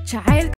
jacayl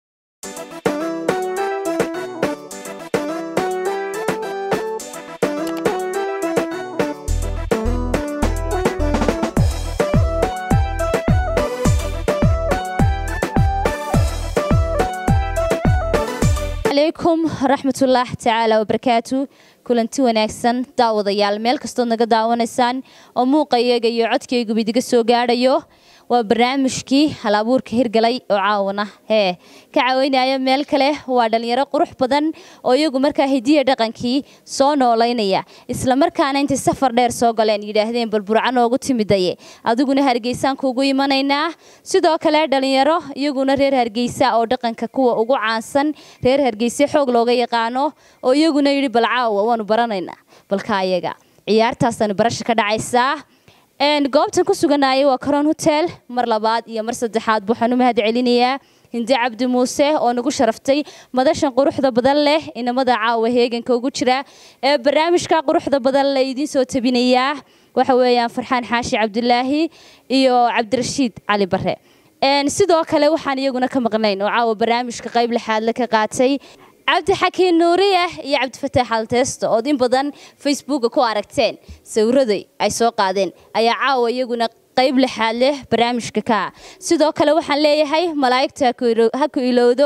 calaykum raxmatullaah tacaala wabarakaatu kulanti wanaagsan daawadayaal meel kastood naga daawanaysaan oo muuqayaga iyo codkayguba idiga soo gaadhayo waa barnaamijkii hal abuurka hirgalay oo caawana hee ka caawinaya meel kale waa dhalinyaro qurux badan oo iyagu markaa hidiya dhaqankii soo noolaynaya islamarkaana intay safar dheer soo galeen yidhaahdeen bal burca noogu timidaye adiguna hargeysaan kuugu imanaynaa sidoo kale dhalinyaro iyaguna reer hargeysa oo dhaqanka kuwa ugu caansan reer hargeyse xoog looga yaqaano oo iyaguna yidhi bal caawa waanu baranaynaa balka ayaga ciyaartaasaanu barasha ka dhacaysaa goobtan ku suganaya waa caron hotel mar labaad iyo mar saddexaad waxaan u mahad celinayaa hindi cabdi muuse oo nagu sharaftay madashan quruxda badan leh inamada caawa heeganka ugu jira ee barnaamijka quruxda badan le idiin soo tabinayaa waxa weeyaan farxaan xaashi cabdulaahi iyo cabdirashiid cali bare sidoo kale waxaan iyaguna ka maqnayn oo caawa barnaamijka qayb lixaadle ka qaatay cabdi xakiin nuuriya iyo cabdifataax alteesto ood in badan facebooka ku aragteen sawiraday ay soo qaadeen ayaa caawa iyaguna qayb lixaad leh barnaamijka kaa sidoo kale waxaan leeyahay malaa'igta ha ku ilowdo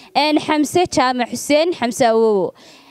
xamse jaamac xuseen xamse awowo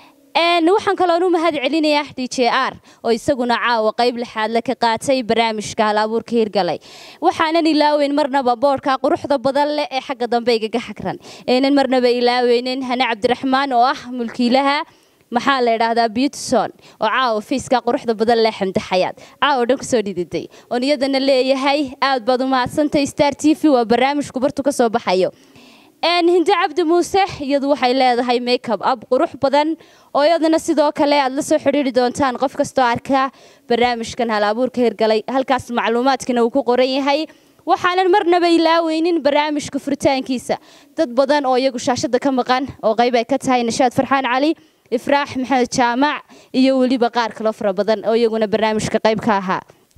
waxaan kaloon u mahad celinayaa d j r oo isaguna caawa qayb lixaadle ka qaatay barnaamijka hal abuurka hirgalay waxaanan ilaaweyn marnaba boodhka quruxda badan leh ee xagga dambe igaga xagran aynan marnaba ilaaweynin hane cabdiraxmaan oo ah mulkiilaha maxaa la idhaahdaa beautison oo caawa fiiska quruxda badan leh xamdi xayaad caawa dhan kusoo dhididay oon iyadana leeyahay aad baad u mahadsantahay star t v waa barnaamijku bartu ka soo baxayo hindi cabdi muuse iyadu waxay leedahay makeup ab qurux badan oo iyadana sidoo kale aad la soo xidhiiri doontaan qof kastoo arkaa barnaamijkan hal abuurka hirgalay halkaas macluumaadkana uu ku qoran yahay waxaanan marnaba ilaaweynin barnaamijka furitaankiisa dad badan oo iyagu shaashada ka maqan oo qayb ay ka tahay nashaad farxaan cali ifraax maxamed jaamac iyo weliba qaar kaloo fara badan oo iyaguna barnaamijka qayb ka ahaa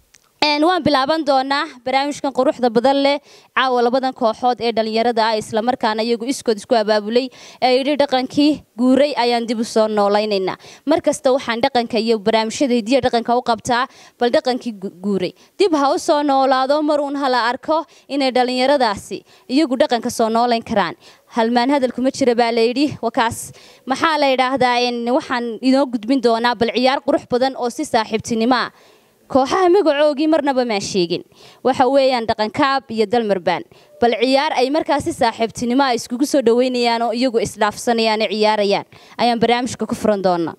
waan bilaaban doonaa barnaamijkan quruxda badan leh caawa labadan kooxood ee dhalinyarada ah islamarkaana iyagu iskood isku abaabulay ee yidhi dhaqankii guuray ayaan dib u soo noolaynaynaa mar kasta waxaan dhaqanka iyo barnaamijyada hidiya dhaqanka u qabtaa bal dhaqankii guuray dib ha u soo noolaado mar uun hala arko inay dhalinyaradaasi iyagu dhaqanka soo noolayn karaan halmaan hadalkuma jira baa layidhi wakaas maxaa la yidhaahdaa waxaan inoo gudbin doonaa bal ciyaar qurux badan oo si saaxiibtinimoa kooxaha magacoogii marnaba maan sheegin waxa weeyaan dhaqankaab iyo dalmarbaan bal ciyaar ay markaasi saaxiibtinimo a iskugu soo dhaweynayaan oo iyagu isdhaafsanayaan oo ciyaarayaan ayaan barnaamijka ku furan doonaa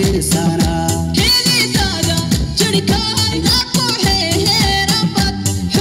Sana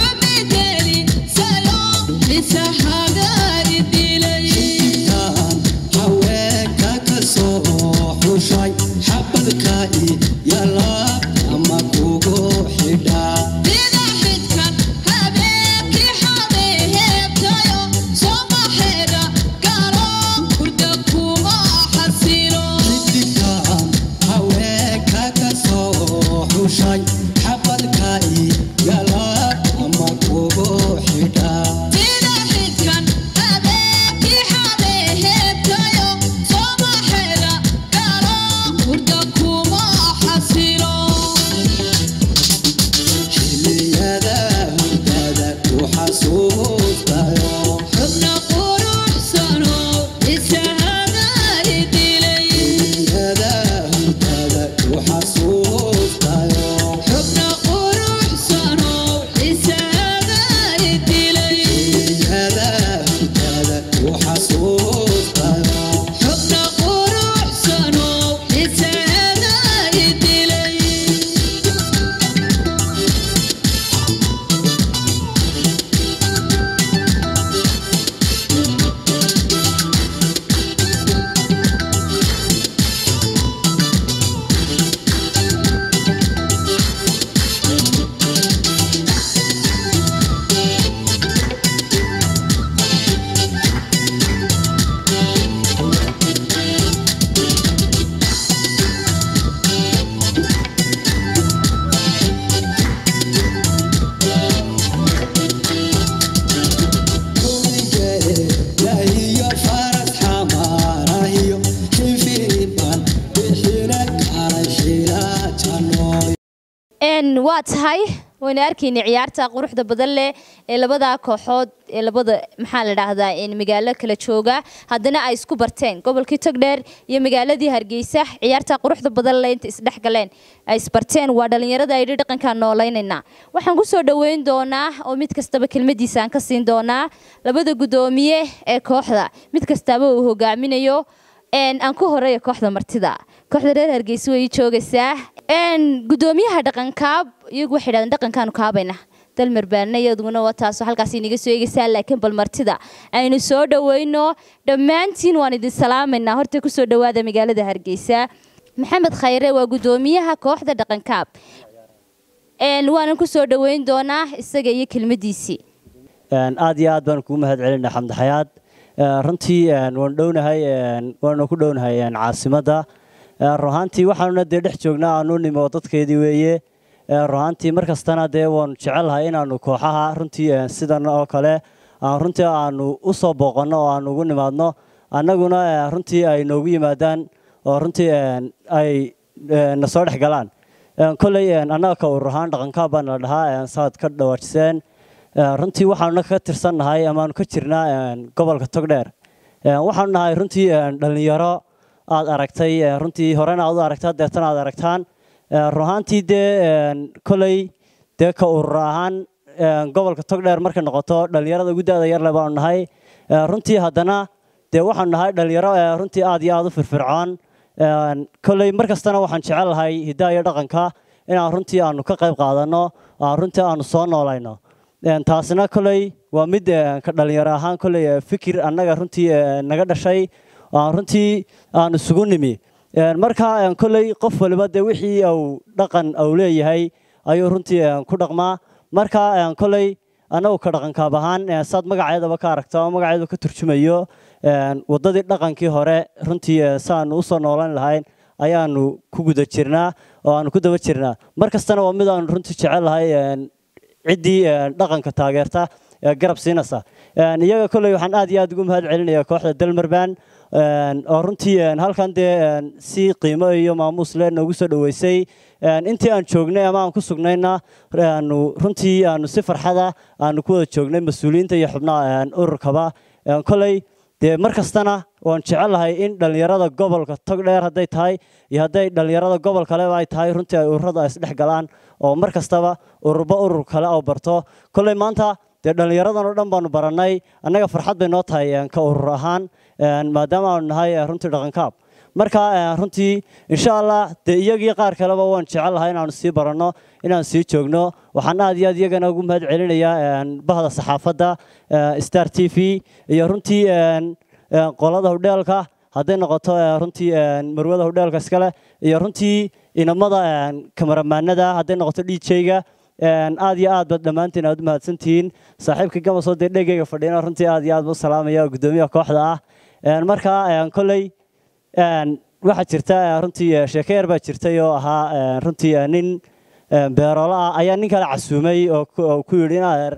waa tahay waynu arkaynay ciyaarta quruxda badan leh ee labada kooxood ee labada maxaa la dhahdaa magaalo kala jooga haddana ay isku barteen gobolkii togdheer iyo magaaladii hargeysa ciyaarta quruxda badan leh inta isdhex galeen ay isbarteen waa dhalinyarada ayidhi dhaqankaan nooleynaynaa waxaan kusoo dhoweyn doonaa oo mid kastaba kelmadiisa aan ka siin doonaa labada guddoomiye ee kooxda mid kastaba uu hogaaminayo aan ku horeeya kooxda martida kooxda reer hargeysa way joogaysaa gudoomiyaha dhaqankaab iyagu waxay dhahdeen dhaqankaanu kaabayna dalmar baana iyaduna waa taasoo halkaas inaga soo eegaysaa laakiin bal martida aynu soo dhoweyno dhammaantiin waan idin salaamaynaa horta kusoo dhowaada magaalada hargeysa maxamed khayre waa gudoomiyaha kooxda dhaqankaab waanan kusoo dhoweyn doonaa isaga iyo kelmadiisii aad iyo aad baan kugu mahad celinaa xamdi xayaad runtii waan dhownahay waanu ku dhownahay caasimadda ruhaantii waxaanuna dee dhex joognaa aanu nimo dadkeedii weeye ruhaantii mar kastana dee waanu jecelnahay inaanu kooxaha runtii sidan oo kale runtii aanu u soo booqanno oo aanu ugu nimaadno annaguna runtii ay noogu yimaadaan oo runtii ay na soo dhex galaan kolley annaga ka urur ahaan dhaqankaa baana la dhahaa saad ka dhawaajiseen runtii waxaanuna ka tirsannahay amaanu ka jirnaa gobolka togdheer waxaanu nahay runtii dhallinyaro aad aragtay runtii horena aad u aragtaa deetana aad aragtaan ruhaantii dee koley dee ka urur ahaan gobolka togdheer markay noqoto dhallinyarada ugu da-da yarle baanu nahay runtii haddana dee waxaanu nahay dhallinyaro runtii aad iyo aad u firfircoon koley mar kastana waxaan jecelnahay hiddaha iyo dhaqanka inaan runtii aanu ka qayb qaadanno runtii aanu soo noolayno taasina koley waa mid ka dhalinyaro ahaan koley fikir annaga runtii naga dhashay aan runtii aan isugu nimi marka koley qof waliba dee wixii uu dhaqan uu leeyahay ayuu runtii ku dhaqmaa marka koley annagu ka dhaqankaab ahaan saad magaceedaba ka aragto ama magaceedu ka turjumayo waddadii dhaqankii hore runtii saanu u soo noolan lahayn ayaanu ku guda jirnaa oo aanu ku daba jirnaa mar kastana waa mid aanu runtii jecel lahay ciddii dhaqanka taageerta ee garab siinaysa iyaga kolley waxaan aad iyo aad ugu mahad celinaya kooxda dalmarban oo runtii halkan dee si qiimo iyo maamuus le noogu soo dhoweysay intii aan joognay ama aan ku sugnayna aanu runtii aanu si farxada aanu ku wada joognay mas-uuliyiinta iyo xubnaha ururkaba kolley dee mar kastana waan jecelahay in dhallinyarada gobolka togdheer hadday tahay iyo hadday dhallinyarada gobol kaleba ay tahay runtii ay ururada isdhex galaan oo mar kastaba ururba urur kale oo barto kolley maanta dee dhallinyaradan oo dhan baanu barannay annaga farxad bay noo tahay ka urur ahaan maadaama aanu nahay runtii dhaqankaab marka runtii insha allah dee iyagii qaar kaleba waan jecelahay inaanu sii baranno inaan sii joogno waxaan aad iyo aad iyagana ugu mahad celinayaa bahda saxaafadda star t v iyo runtii qolada hudheelka hadday noqoto runtii marwada hudheelka iskale iyo runtii inamada kamaramaanada hadday noqoto djga aad iyo aad baad dhammaantiin aad u mahadsantihiin saaxiibka gamasoo dee dhegeyga fadhiyana runtii aad iyo aad u salaamaya oo guddoomiyaha kooxda ah marka kolley waxaa jirta runtii sheeke yar baa jirtay oo ahaa runtii nin beeroola ah ayaa nin kale casuumay oo ku yidhi inadeer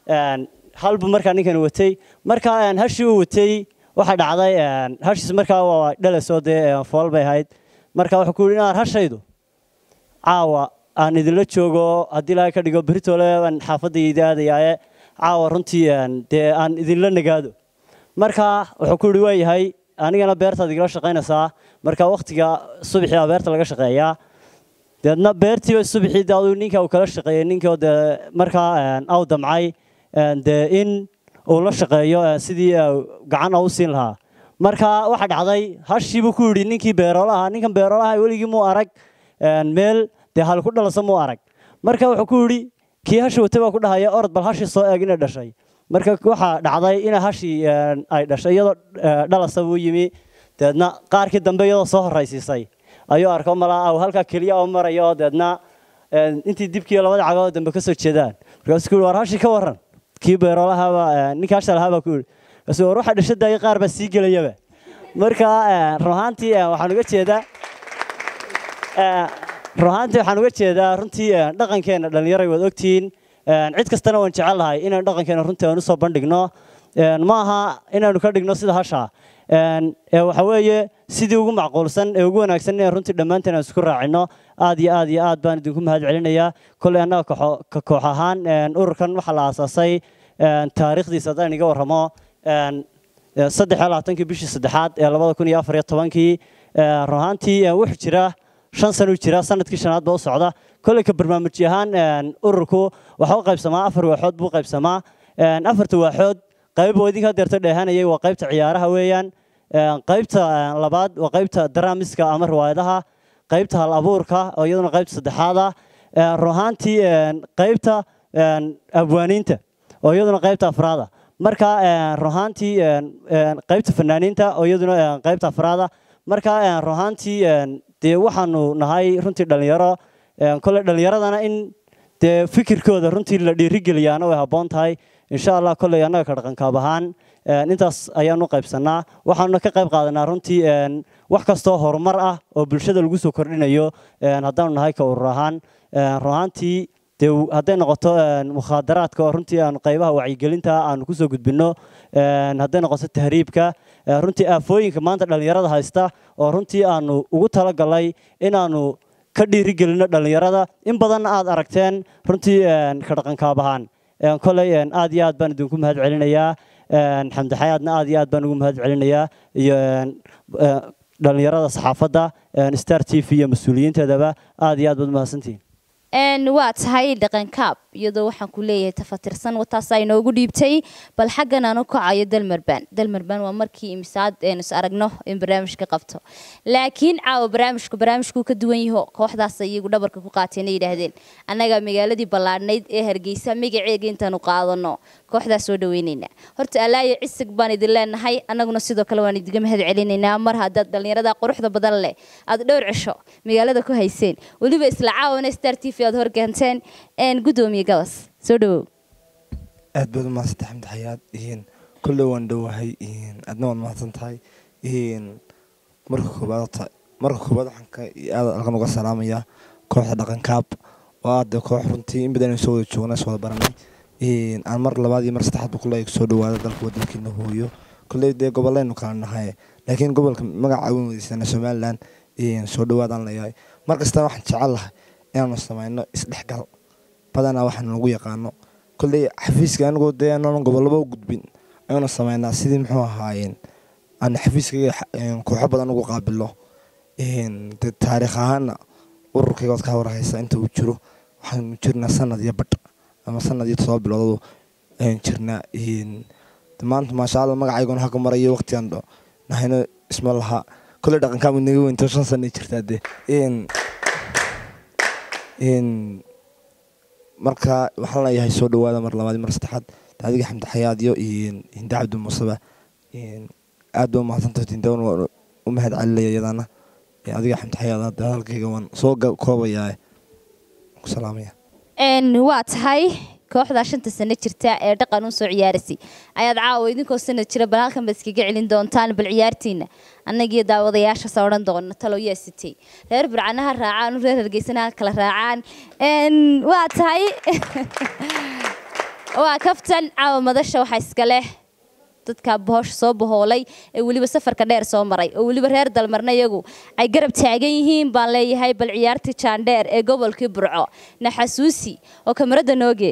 halbu markaa ninkan watay marka hashii uu watay waxaa dhacday hashiis markaa waa dhalasoo dee fool bay ahayd marka wuxuu ku yidhi inadeer hashaydu caawa aan idinla joogo haddii laga ka dhigo beritole baan xaafadayda aadayaaye caawa runtii dee aan idinla nagaado marka wuxuu ku yidhi waa yahay anigana beertaad igala shaqaynaysaa marka waktiga subaxii baa beerta laga shaqeeyaa deedna beertiiba subaxii de aduu ninka uu kala shaqeeyey ninkii oo dee markaa aw damcay dee in uu la shaqeeyo sidii gacan u siin lahaa marka waxaa dhacday hashii buu ku yidhi ninkii beeroolaha ninkan beeroolaha weligii muu arag meel dee hal ku dhalasa muu arag marka wuxuu ku yidhi kii hashi watay baa ku dhahaya orod bal hashii soo eeg inay dhashay marka waxaa dhacday ina hashii ay dhashay iyadoo dhalasa buu yimi deedna qaarkii dambe iyadoo soo horraysiisay ayuu arko malaa aw halkaa keliya oo maraya oo deedna intii dibkii labada cagood dambe ka soo jeedaan markaasuu ku yidhi war hashii ka warran kii beeroolahaba ninka hasha lahaa baa ku yidhi markaasuu war waxa dhashadaayay qaar baa sii gelayaba marka ruhaantii waxaan uga jeedaa ruhaantii waxaan uga jeedaa runtii dhaqankeenna dhallinyaray waad ogtihiin cid kastana waan jecelahay inaan dhaqankeena runtii aan usoo bandhigno ma aha inaanu ka dhigno sida hasha waxa weeye sidii ugu macquulsan ee ugu wanaagsan inaan runtii dhammaanteen aan isku raacino aad iyo aad iyo aad baan idinku mahad celinayaa kolley annaga ka koox ahaan ururkan waxaa la aasaasay taariikhdiisa haddaan iga warramo saddex iyo labaatankii bishii saddexaad ee labada kun iyo afar iyo tobankii run ahaantii wuxuu jira shan sano u jira sanadkii shanaad ba u socda kolley ka barnaamij ahaan ururku waxa u qaybsamaa afar waaxood buu qaybsamaa afarta waaxood qayb oo idinka deerto dheehanayay waa qaybta ciyaaraha weeyaan qaybta labaad waa qaybta daraamiska ama riwaayadaha qaybta hal abuurka oo iyaduna qaybta saddexaad ah run ahaantii qaybta abwaaniinta oo iyaduna qaybta afraada marka run ahaantii qaybta fanaaniinta oo iyaduna qaybta afraada marka run ahaantii dee waxaanu nahay runtii dhalinyaro kole dhalinyaradana in dee fikirkooda runtii la dhiirigeliyaana way habboon tahay insha allah kolley annaga ka dhaqankaab ahaan intaas ayaanu qaybsanaa waxaanuna ka qayb qaadanaa runtii wax kastoo horumar ah oo bulshada lagu soo kordhinayo haddaanu nahay ka urur ahaan run ahaantii dee hadday noqoto mukhaadaraadka oo runtii aanu qaybaha wacyigelinta aanu kusoo gudbinno hadday noqoto tahriibka runtii aafooyinka maanta dhallinyarada haysta oo runtii aanu ugu talagalay inaanu ka dhiirigelino dhallinyarada in badanna aad aragteen runtii ka dhaqankaab ahaan koley aad iyo aad baan idinku mahad celinayaa xamdi xayaadna aad iyo aad baan ugu mahad celinayaa iyo dhallinyarada saxaafadda star t v iyo mas-uuliyiinteedaba aad iyo aad baad mahadsantihiin waa tahay dhaqankaab iyadoo waxaan ku leeyahay tafatirsan wataasaa inoogu dhiibtay bal xaggan aan u kacayo dalmarban dalmarban waa markii imisaad aynu is aragno in barnaamijka qabto laakiin caawa barnaamijku barnaamijkuu ka duwan yaho kooxdaas iyagu dhabarka ku qaateen yidhaahdeen annaga magaaladii ballaadhnayd ee hargeysa magaceega intaanu qaadano kooxdaas soo dhaweyneynaa horta alaayo cisig baan idin leenahay annaguna sidoo kale waan idiga mahad celinaynaa mar haddaad dhallinyarada quruxda badan leh aad dhowr cisho magaalada ku hayseen weliba isla caawana star t v aad horkeenteen gudoomiye gabas soo dhawow aad baad u mahadsantahay xamdi xayaad kolley waan dhowahay adna waad mahadsan tahay marka koobaad marka koobaad waxaan ka aad halkan uga salaamayaa kooxda dhaqankaab oo aada koox runtii in badan soo wada joogna soo wada baranay aan mar labaad iyo mar saddexaadba kulle soo dhawaada dalka wadankiina hooyo kolley dee gobollaynu kala nahay laakiin gobolka magaca weyn wadaysana somaliland soo dhawaadaan leeyahay mar kastana waxaan jecel lahay inaanu samayno isdhexgal badanaa waxaanu nagu yaqaano kolley xafiiska anigoo dee aanan gobolaba u gudbin ayanu samaynaa sidii muxuu ahaayeen aan xafiiskayga kooxo badan ugu qaabilo de taariikh ahaana ururkayga ood ka warhaysa inta uu jiro waxaanu jirnaa sanad iyo badh ama sanad iyo todoba biloodadu ayaan jirnaa maanta maasha alla magacayguna halka marayo waqtigan nahayno isma laha kolley dhaqankaama naga weynto shan sana jirtaa dee marka waxaan leeyahay soo dhawaada mar labaad mar saddexaad adiga xamdi xayaad iyo hinde cabdi muuseba aad ba umahadsantahay hindawan waan u mahad celinaya iyadana adiga xamdi xayaad hadda hadalkayga waan soo koobayaa ku salaamaya waa tahay kooxdaa shanta sano jirta ee dhaqan u soo ciyaarasay ayaad caawa idinkoo sanad jira bal halkan baad iskaga celin doontaan bal ciyaartiina annagiyo daawadayaashaas odhan doona talow yaa sitay reer burcanaha raacaan reer hargeysanaha kala raacaan waa tahay waa kaftan caawa madasha waxaa iska leh dadka bohosha soo bahoolay ee weliba safarka dheer soo maray oo weliba reer dalmarna iyagu ay garab taagan yihiin baan leeyahay bal ciyaartii jaandheer ee gobolkii burco naxasuusi oo kamarada nooge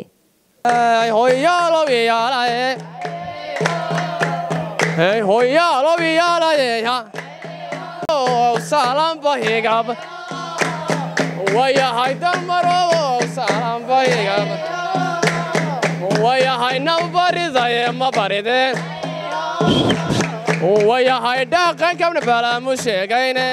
wayahay dalmarow salanbayigab wayahay nabaridaye ma barideen wayahay dhaqankabna balaamu sheegayne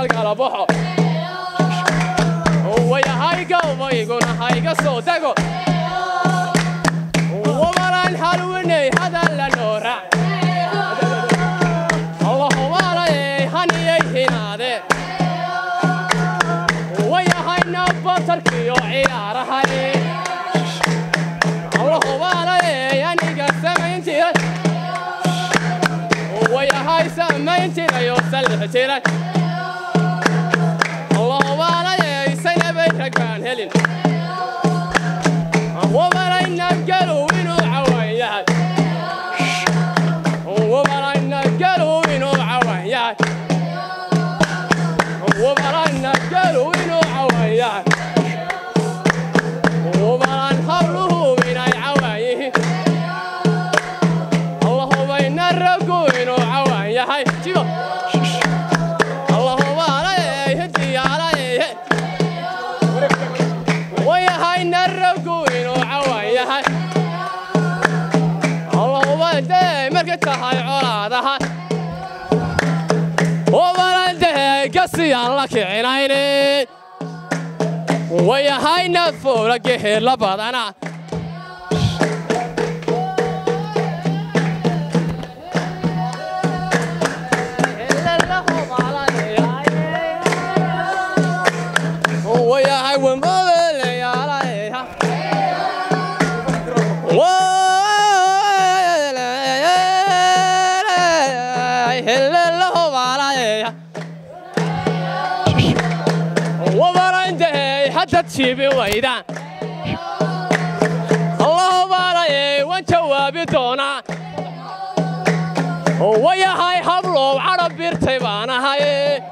galgala baxo wayahay gawbayguna hayga soo dego wabalaan halwinay hadalla noora allahubaanayay haniyay hinaade wayahayna batarkiyo ciyaarahay allahubaanayay aniga samayntiray wayahay samayntirayoo sallix jiray allahubaanayay sanabay ragaan helin wabarayna galow inuu cawaan yahay wabarayna galow inuu cawaan yahay wabarayna galow inuu cawaan yahay wabaran habluhu inay cawaan yihiin allahubayna ragu inuu cawaan yahay jibo allahubaanayay hidiyaalayay wayahayna ragu inuu cawaan yahay allahubayday markay tahay colaadaha wabarandahay gasiyaan la kicinaynin wayahayna foola geheerla badana wayahay wambabeleyaalaha wabarandahay hadda jiibi waydaan allahubaanayay waan jawaabi doonaa wayahay hablow cadhab birtay baan ahay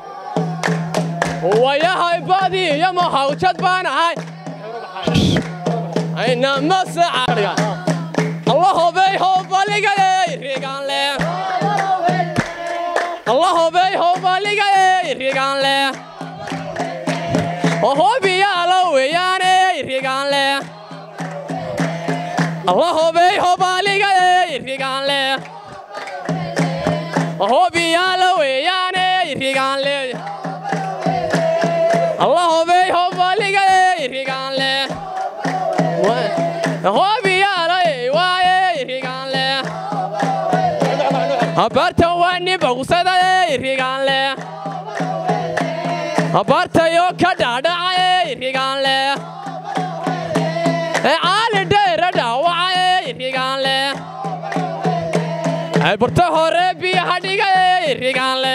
wayahay badi iyo mahawjad baan ahay ayna masacaga allahobey howbaligayey rigaanle allahobey howbaligayey rigaanle hobiyaalo weeyaaney rigaanle allahobey howbaligayey rigaanle hobiyaalo weeyaaney rigaanle allahobey howbaligayey rigaanle hobiyaalay waayey rigaanle abartan waa nibawsadayey rigaanle abartayo ka dhaadhacayey rigaanle caali dhayra dhaawacayey rigaanle burta hore biyaha dhigayey rigaanle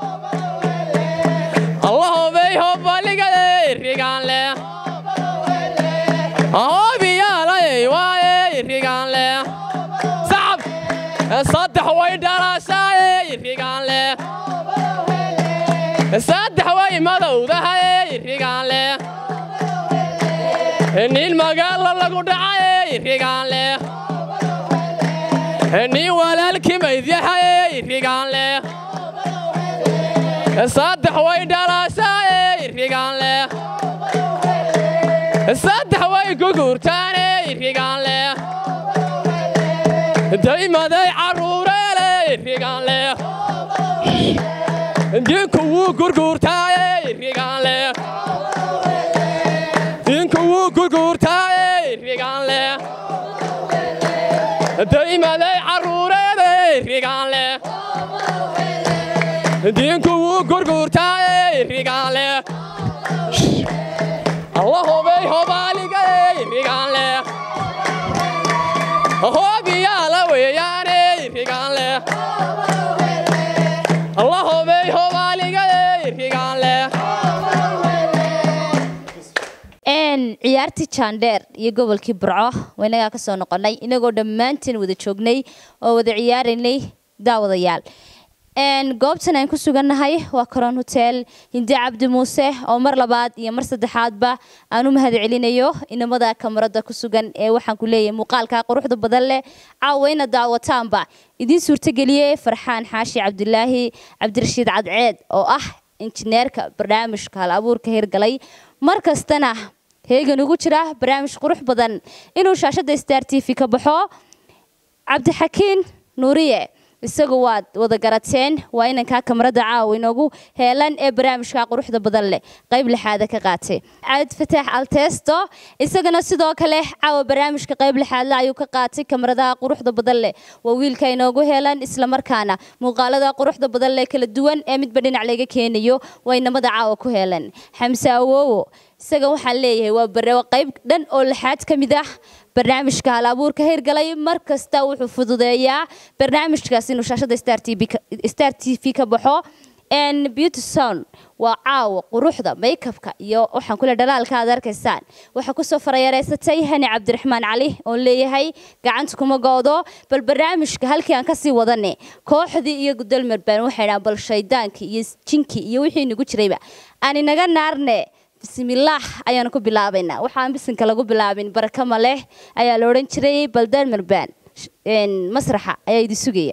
allahobey hobbaligayey rigaanle hobiyaalayey waayey rigaanle sacab saddex way dhalaashaayey rigaanle saddex way madowdahayey rigaanle nin magaalo lagu dhacayey rigaanle nin walaalkii maydyaxayey rigaanle saddex way dhalaashaayey rigaanle saddex way guguurtaaney rigaanle daymaday carruureeley rigaanle dinku wuu gurguurtaayey rigaanle dinku wuu gurguurtaayey rigaanle daymaday carruureeday rigaanle dinku wuu gurguurtaayey rigaanle allahobey hobaaligay rigaanle hobiyaala weeyaaney rigaanle allahobey hobaaligay rigaanle ciyaartii jaandheer iyo gobolkii burco waynagaa kasoo noqonay inagoo dhammaantiin wada joognay oo wada ciyaaraynay daawadayaal goobtan aan ku sugannahay waa coron hotel hindi cabdi muuse oo mar labaad iyo mar saddexaadba aan u mahad celinayo inamada kamarada ku sugan ee waxaan ku leeyahay muuqaalka quruxda badan leh caawayna daawataanba idiin suurtageliyey farxaan xaashi cabdilaahi cabdirashiid cadceed oo ah injineerka barnaamijka hal abuurka hirgalay mar kastana heegan ugu jira barnaamij qurux badan inuu shaashada star t v ka baxo cabdixakiin nuuriye isagu waad wada garateen waa inankaa kamarada caawa inoogu heelan ee barnaamijka quruxda badan leh qayb lixaada ka qaatay cabd fataax altesto isagana sidoo kale caawa barnaamijka qayb lixaadle ayuu ka qaatay kamaradaha quruxda badan leh waa wiilka inoogu heelan islamarkaana muuqaalada quruxda badan leh kala duwan ee midba dhinac laga keenayo waa inamada caawa ku heelan xamse awowo isaga waxaan leeyahay waa bare qayb dhan oo lixaad ka mid ah barnaamijka hal abuurka hirgalay mar kasta wuxuu fududeeyaa barnaamijkaas inuu shaashada star t v ka- star t v ka baxo n beauty sound waa caawa quruxda makeupka iyo waxaan kule dhalaalka aad arkaysaan waxaa kusoo farayareysatay hani cabdiraxmaan cali oon leeyahay gacanta kuma goodo bal barnaamijka halkii aan kasii wadane kooxdii iyo gudalmerbaan waxay dhahaan bal shaydaankii iyo jinkii iyo wixii nagu jirayba aan inaga naarne bismillaah ayaanu ku bilaabaynaa waxaan bisinka lagu bilaabin baraka ma leh ayaa la odhan jiray baldelmerbaan masraxa ayaa idin sugaya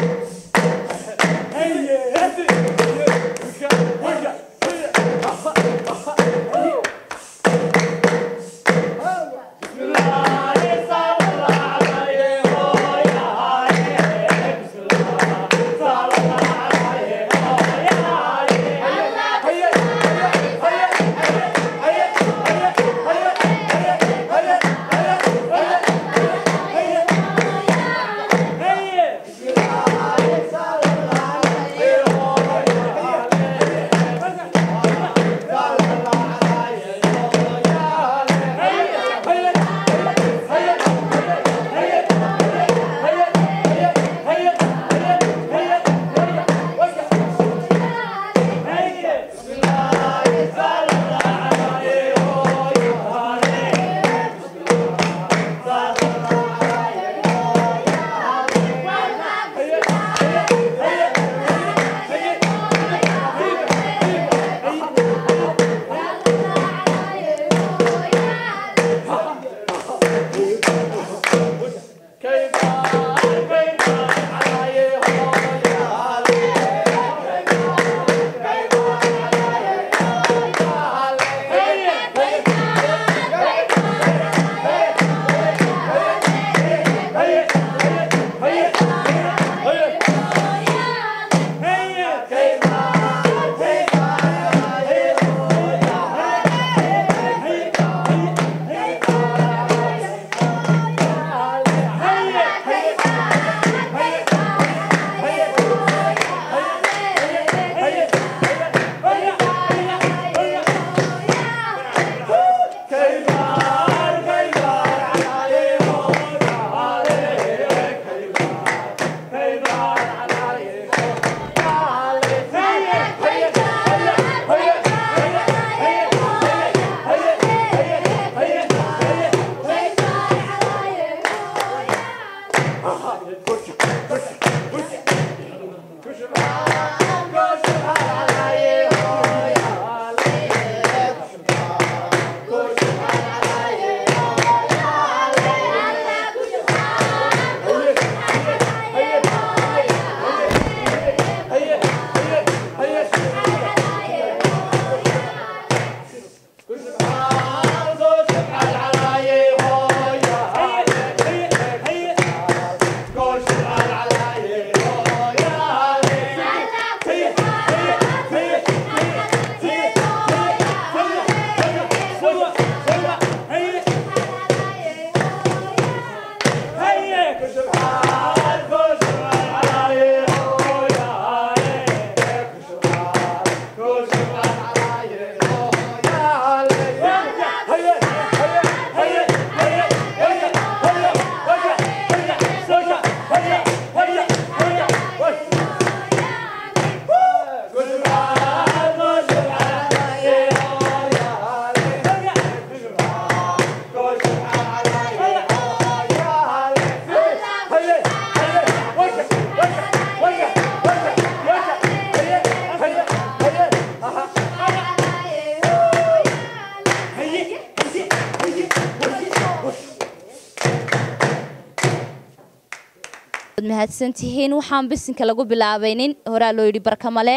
waad mahadsantihiin waxaan bisinka lagu bilaabaynin horaa loo yidhi barkamale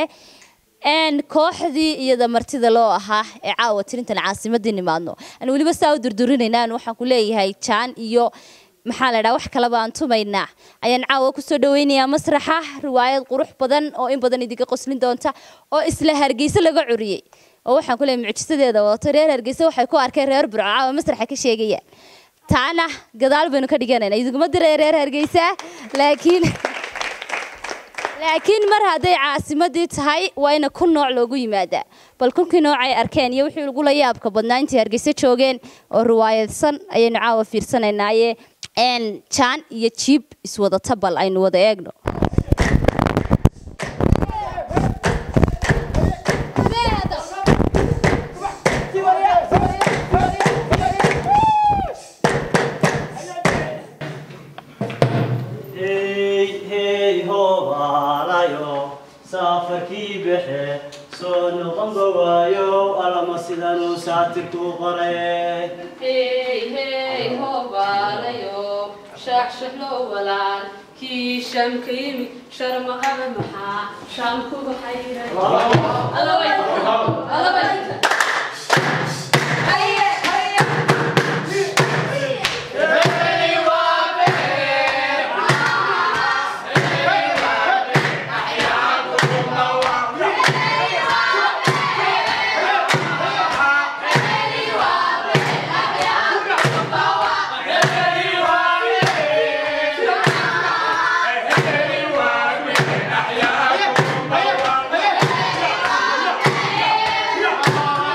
n kooxdii iyada martida loo ahaa ee caawa tirintan caasimadii nimaadno aan weliba saa u durdurinayna aan waxaan ku leeyahay jaan iyo maxaa la dhaha wax kaleba aan tumaynaa ayaan caawa kusoo dhaweynayaa masraxa riwaayad qurux badan oo in badan idinka qoslin doonta oo isla hargeysa laga curiyey oo waxaan ku leeyahay mucjisadeeda wadato reer hargeysa waxay ku arkeen reer burco caawa masraxa ka sheegayaan taana gadaal baynu ka dhiganayna idinguma diray reer hargeysa laakiin laakiin mar hadday caasimadii tahay waa ina kun nooc loogu yimaadaa bal kunkii nooc ay arkeen iyo wixii ugula yaabka badnaa intii hargeysa joogeen oo riwaayadsan ayaynu caawa fiirsanaynaye n jaan iyo jiib iswadata bal aynu wada eegno hey hey hobaalayo safarkii baxe soo noqonba waayo alama sidanuu saatirku qoray hey hey hobaalayo shaxshaxlo walaal kii shamka yimi sharma aba maxaa shamkuga xayray Hey!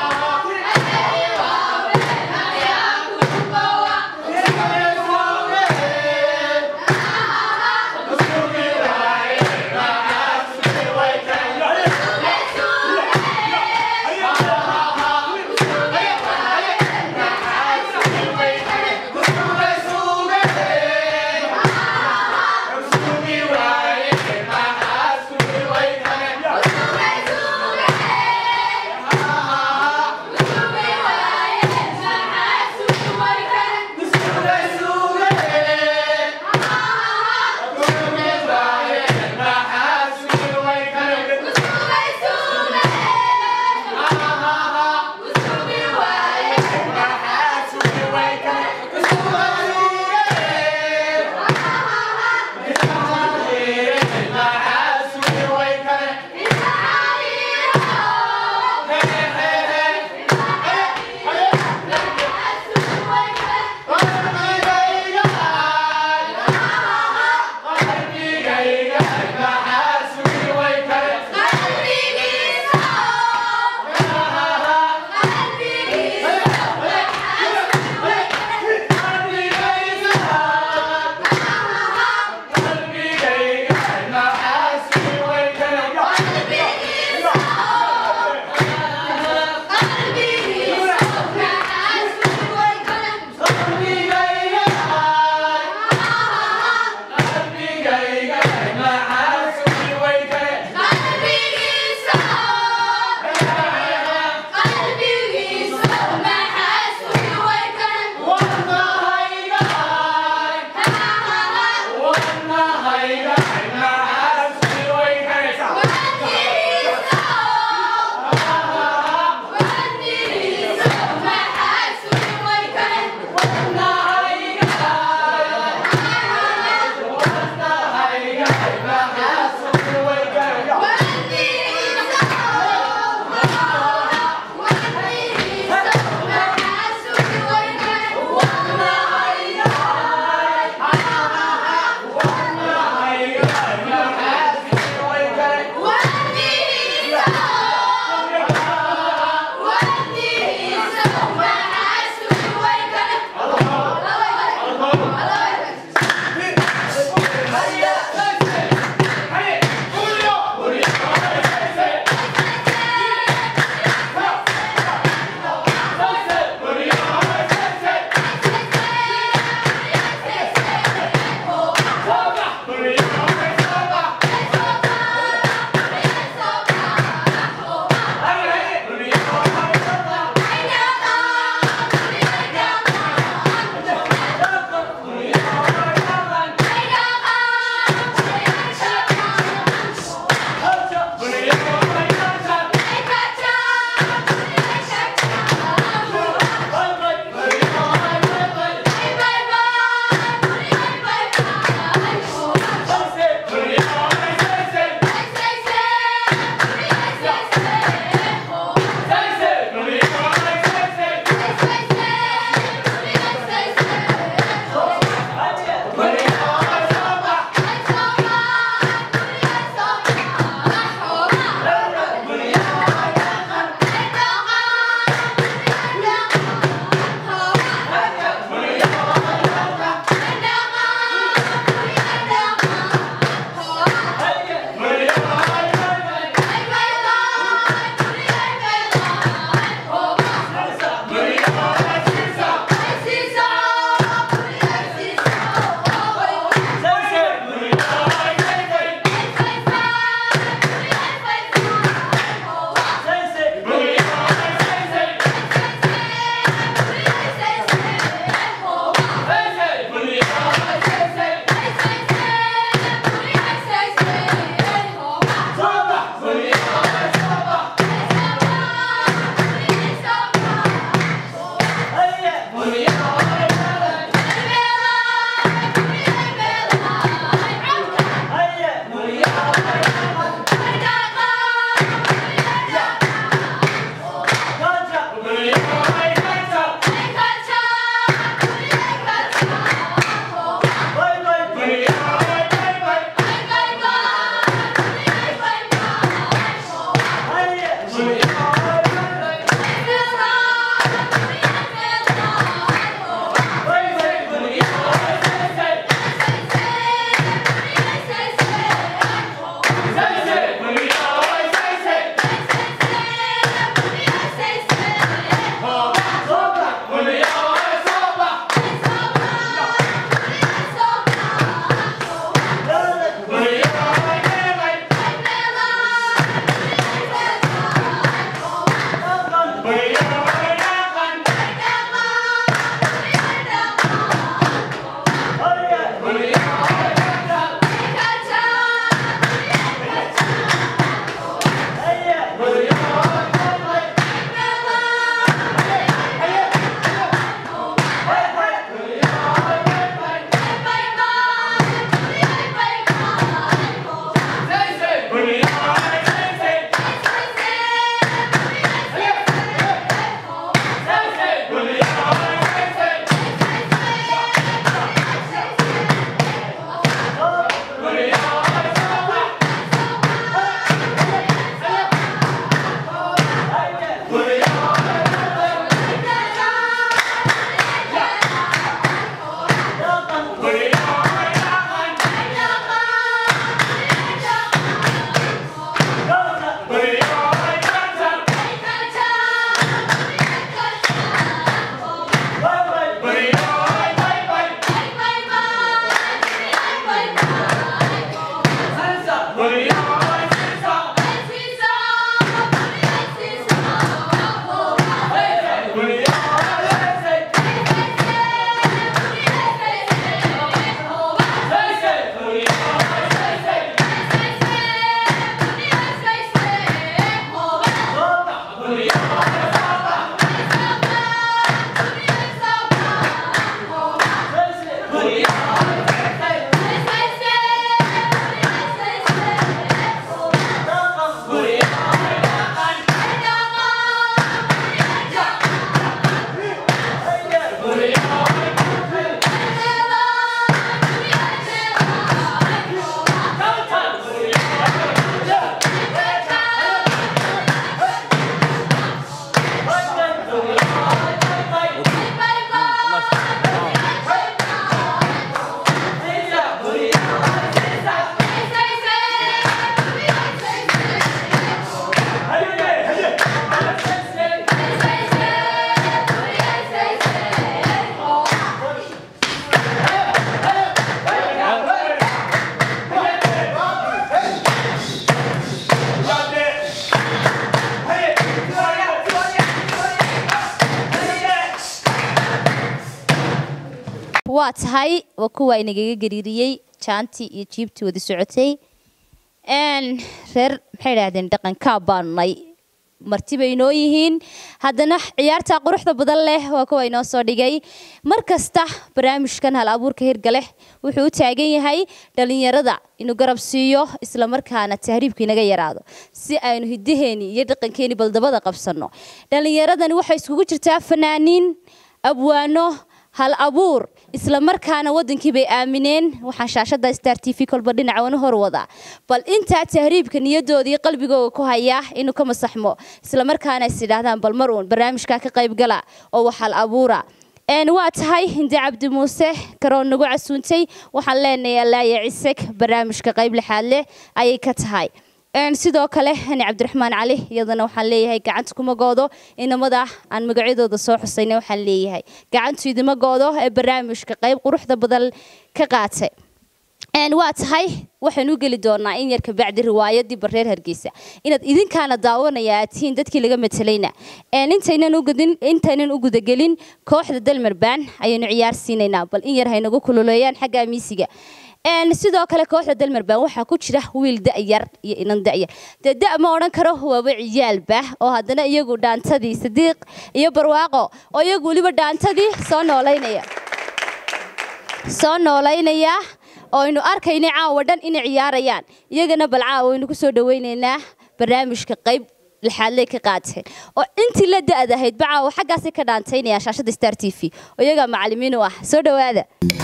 waa tahay waa kuwa inagaga gariiriyey jaantii iyo jiibtii wada socotay Een, reer maxay idhaahdeen dhaqankaa baanay marti bay inoo yihiin haddana ciyaarta quruxda badan leh waa kuwa inoo soo dhigay mar kasta barnaamijkan hal abuurka hirgale wuxuu u taagan yahay dhalinyarada inuu garab siiyo isla markaana tahriibka inaga yaraado si aynu hidaheeni iyo dhaqankeeni baldabada qabsano dhalinyaradani waxay iskugu jirtaa fanaaniin abwaano hal abuur isla markaana wadankii bay aamineen waxaan shaashada star t v kolba dhinaca wana hor wadaa bal intaa tahriibka niyadoodii qalbigooga ku haya inuu ka masaxmo isla markaana is idhaahdaan bal mar uun barnaamijkaa ka qayb gala oo wax hal abuura een waa tahay hinde cabdi muuse karoon nagu casuuntay waxaan leenahay allaaya ciseg barnaamijka qayb lixaad leh ayay ka tahay een sidoo kale hani cabdiraxmaan cali iyadana waxaan leeyahay gacanta kuma goodo inamada aan magacyadooda soo xusayna waxaan leeyahay gacantu idima goodo ee barnaamijka qayb quruxda badan ka qaatay een waa tahay waxaan u geli doonaa in yar kabacdi riwaayadii bareer hargeysa inaad idinkaana daawanaya aad tihiin dadkii laga matalayna een intaynan u gudin intaynan u gudagelin kooxda dalmarbaan ayaynu ciyaar siinaynaa bal in yar haynagu kululeeyaan xagga miisiga een sidoo kale kooxda dalmarbaan waxaa ku jira wiil da'yar iyo inan da'yar dee da' ma odhan karo waaba ciyaalba oo haddana iyagu dhaantadii sadiiq iyo barwaaqo oo iyagu weliba dhaantadii soo noolaynaya soo noolaynaya oo aynu arkayna caawa dhan inay ciyaarayaan iyagana bal caawa aynu kusoo dhawaynaynaa barnaamijka qayb lixaadley ka qaateen oo intii la da'dahayd ba caawa xaggaasay ka dhaantaynaya shaashada star t v oo iyagaa macalimiin u ah soo dhowaada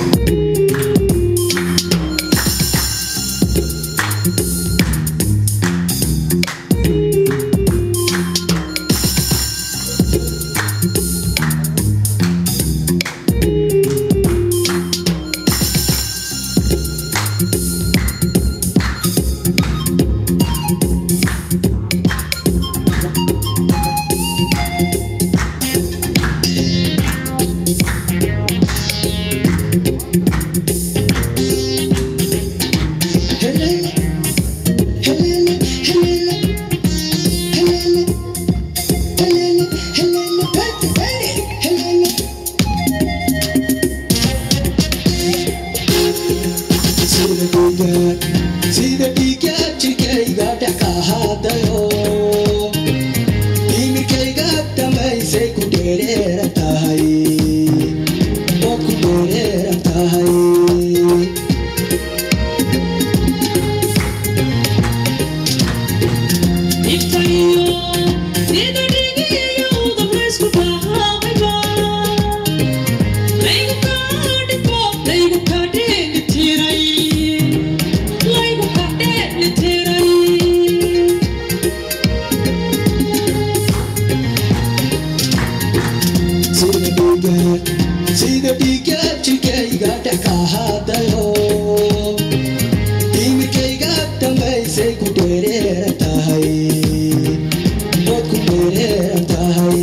sida dhiiga jirkayga dhex ka hadayo imirkayga dhammaysay ku dheereera tahay oo ku dheereera tahay sida dhiiga sida dhiiga jirkayga dhex ka hadayo imirkayga dhammaysay ku dheereera tahay ood ku dheereera tahay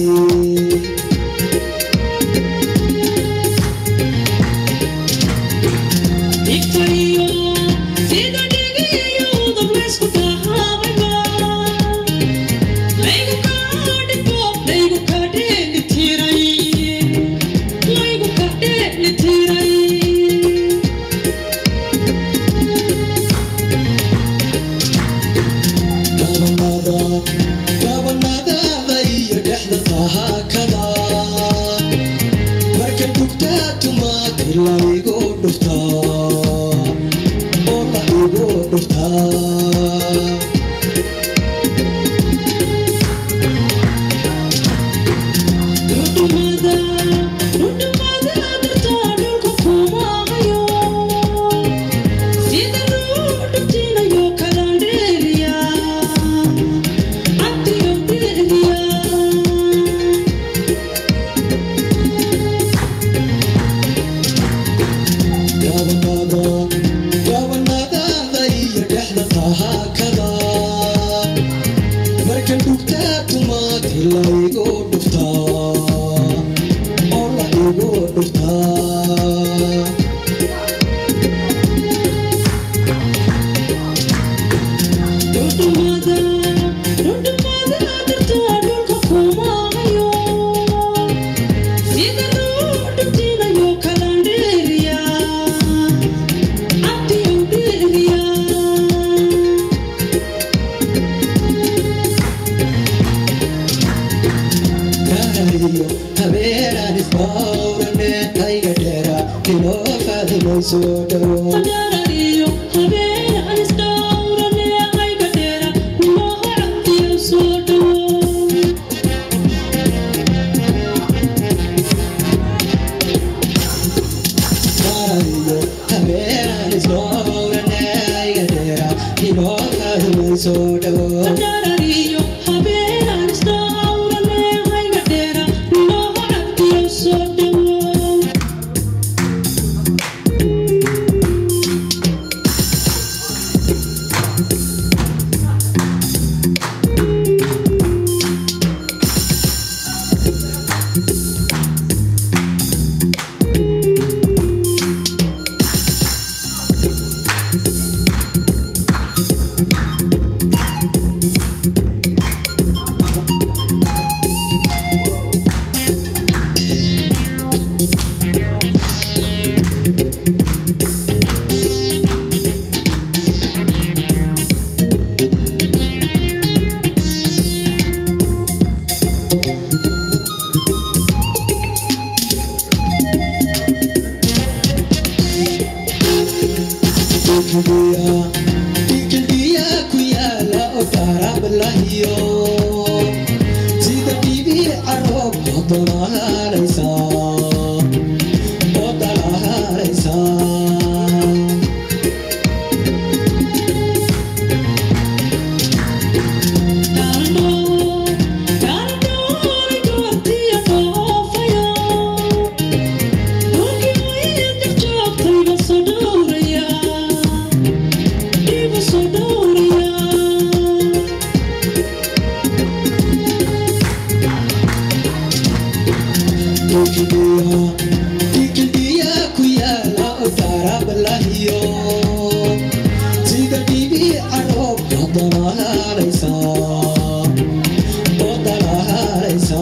gabanada gabanadaada iyo dhexda tahaakada marka dhugtaa tumaad la igu dhuftaa oo la igu dhuftaa gabanada inoo faadimay soo dhawo marayo habeenaan isdhowranayga dheera inoo faadimay soo dhawo Ikalbiya ku yaala oo taarablahiyo sida bibi caroob oo dalahaanaysa oo dalahaanaysa Ikalbiya ku yaala oo taarablahiyo sida bibi caroob oo dalahaanaysa oo dalahaanaysa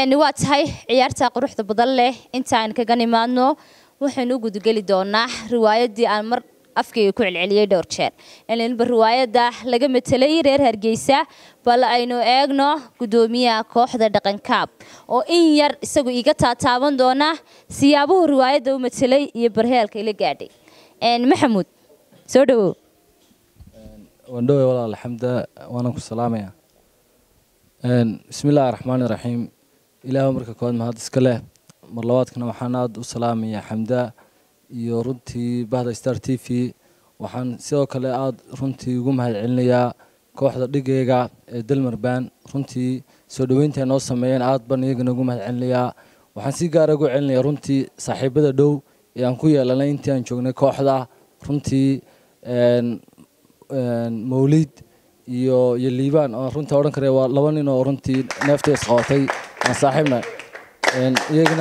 Een, waa tahay ciyaarta quruxda badan leh intaan kaga nimaadno waxaynu u gudageli doonaa riwaayadii aan mar afkayga ku celceliyey dhowr jeer ilinba riwaayada laga matelay reer hargeysa bal aynu eegno gudoomiyaha kooxda dhaqankaab oo in yar isagu iga taataaban doona siyaabuhu riwaayadda u matelay iyo barheelka ila gaadhay Een, maxamuud soo dhawow wandhowe walaal xamda waana ku salaamaya bismi illaahi raxmaani raxiim ilaahu marka koowaad mahad iska leh mar labaadkana waxaan aada u salaamaya xamda iyo runtii bahda star t v waxaan sidoo kale aada runtii ugu mahad celinayaa kooxda dhigayga ee delmarban runtii soo dhoweynta ay noo sameeyeen aad baan iyagana ugu mahad celinayaa waxaan si gaara ugu celinayaa runtii saaxiibada dhow ee aan ku yeelanay intii aan joognay kooxda runtii een, een, mawlid iyo iyo liibaan oo runtii odhan kare waa laba nin oo runtii neefta isqabatay aan saaxiibna Een, iyagana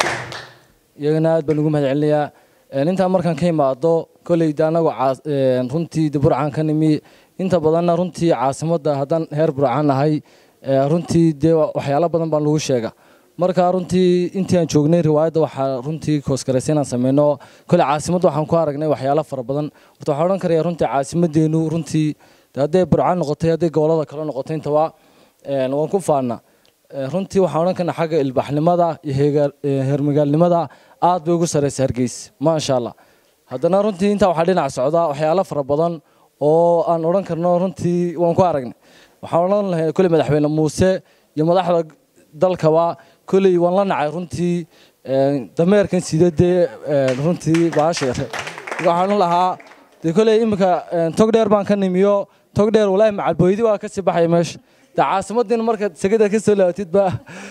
iyagana aad baan ugu mahad celinayaa Een, intaa markaan ka imaado kolleyda anagu caas- een, runtii de burcaan ka nimi inta badanna runtii caasimadda haddaan heer burcaan nahay ee, runtii dee wa- waxyaalo badan baan lagu sheega marka runtii intii aan joognay riwaayadda waxaa runtii kooskaraysa inaan sameyno kole caasimadda waxaan ku aragnay waxyaalo fara badan horta waxaan odhan karaya runtii caasimaddeenu runtii de hadday burcaan noqotay hadday gobolada kale noqotay intaba een, waan ku faana Ee, runtii waxaan odhan karnaa xagga ilbaxnimada iyo heegaal- ee, heermagaalnimada aad bay ugu sareysa hargeysa maasha allah haddana runtii intaa waxaa dhinac socda waxyaalo fara badan oo aan odhan karno runtii waan ku aragnay waxaan odhan lahay kolley madaxweyne muuse iyo madaxda dalkaba kolley waan la nacay runtii een, dameerkan sida dee een, runtii baasha yare waxaan odhan lahaa dee kolley iminka een, tog dheer baan ka nimiyo tog dheer walaahi macalbooydi waa kasii baxaya meesha de caasimaddiina markaad segada ka soo laabatid ba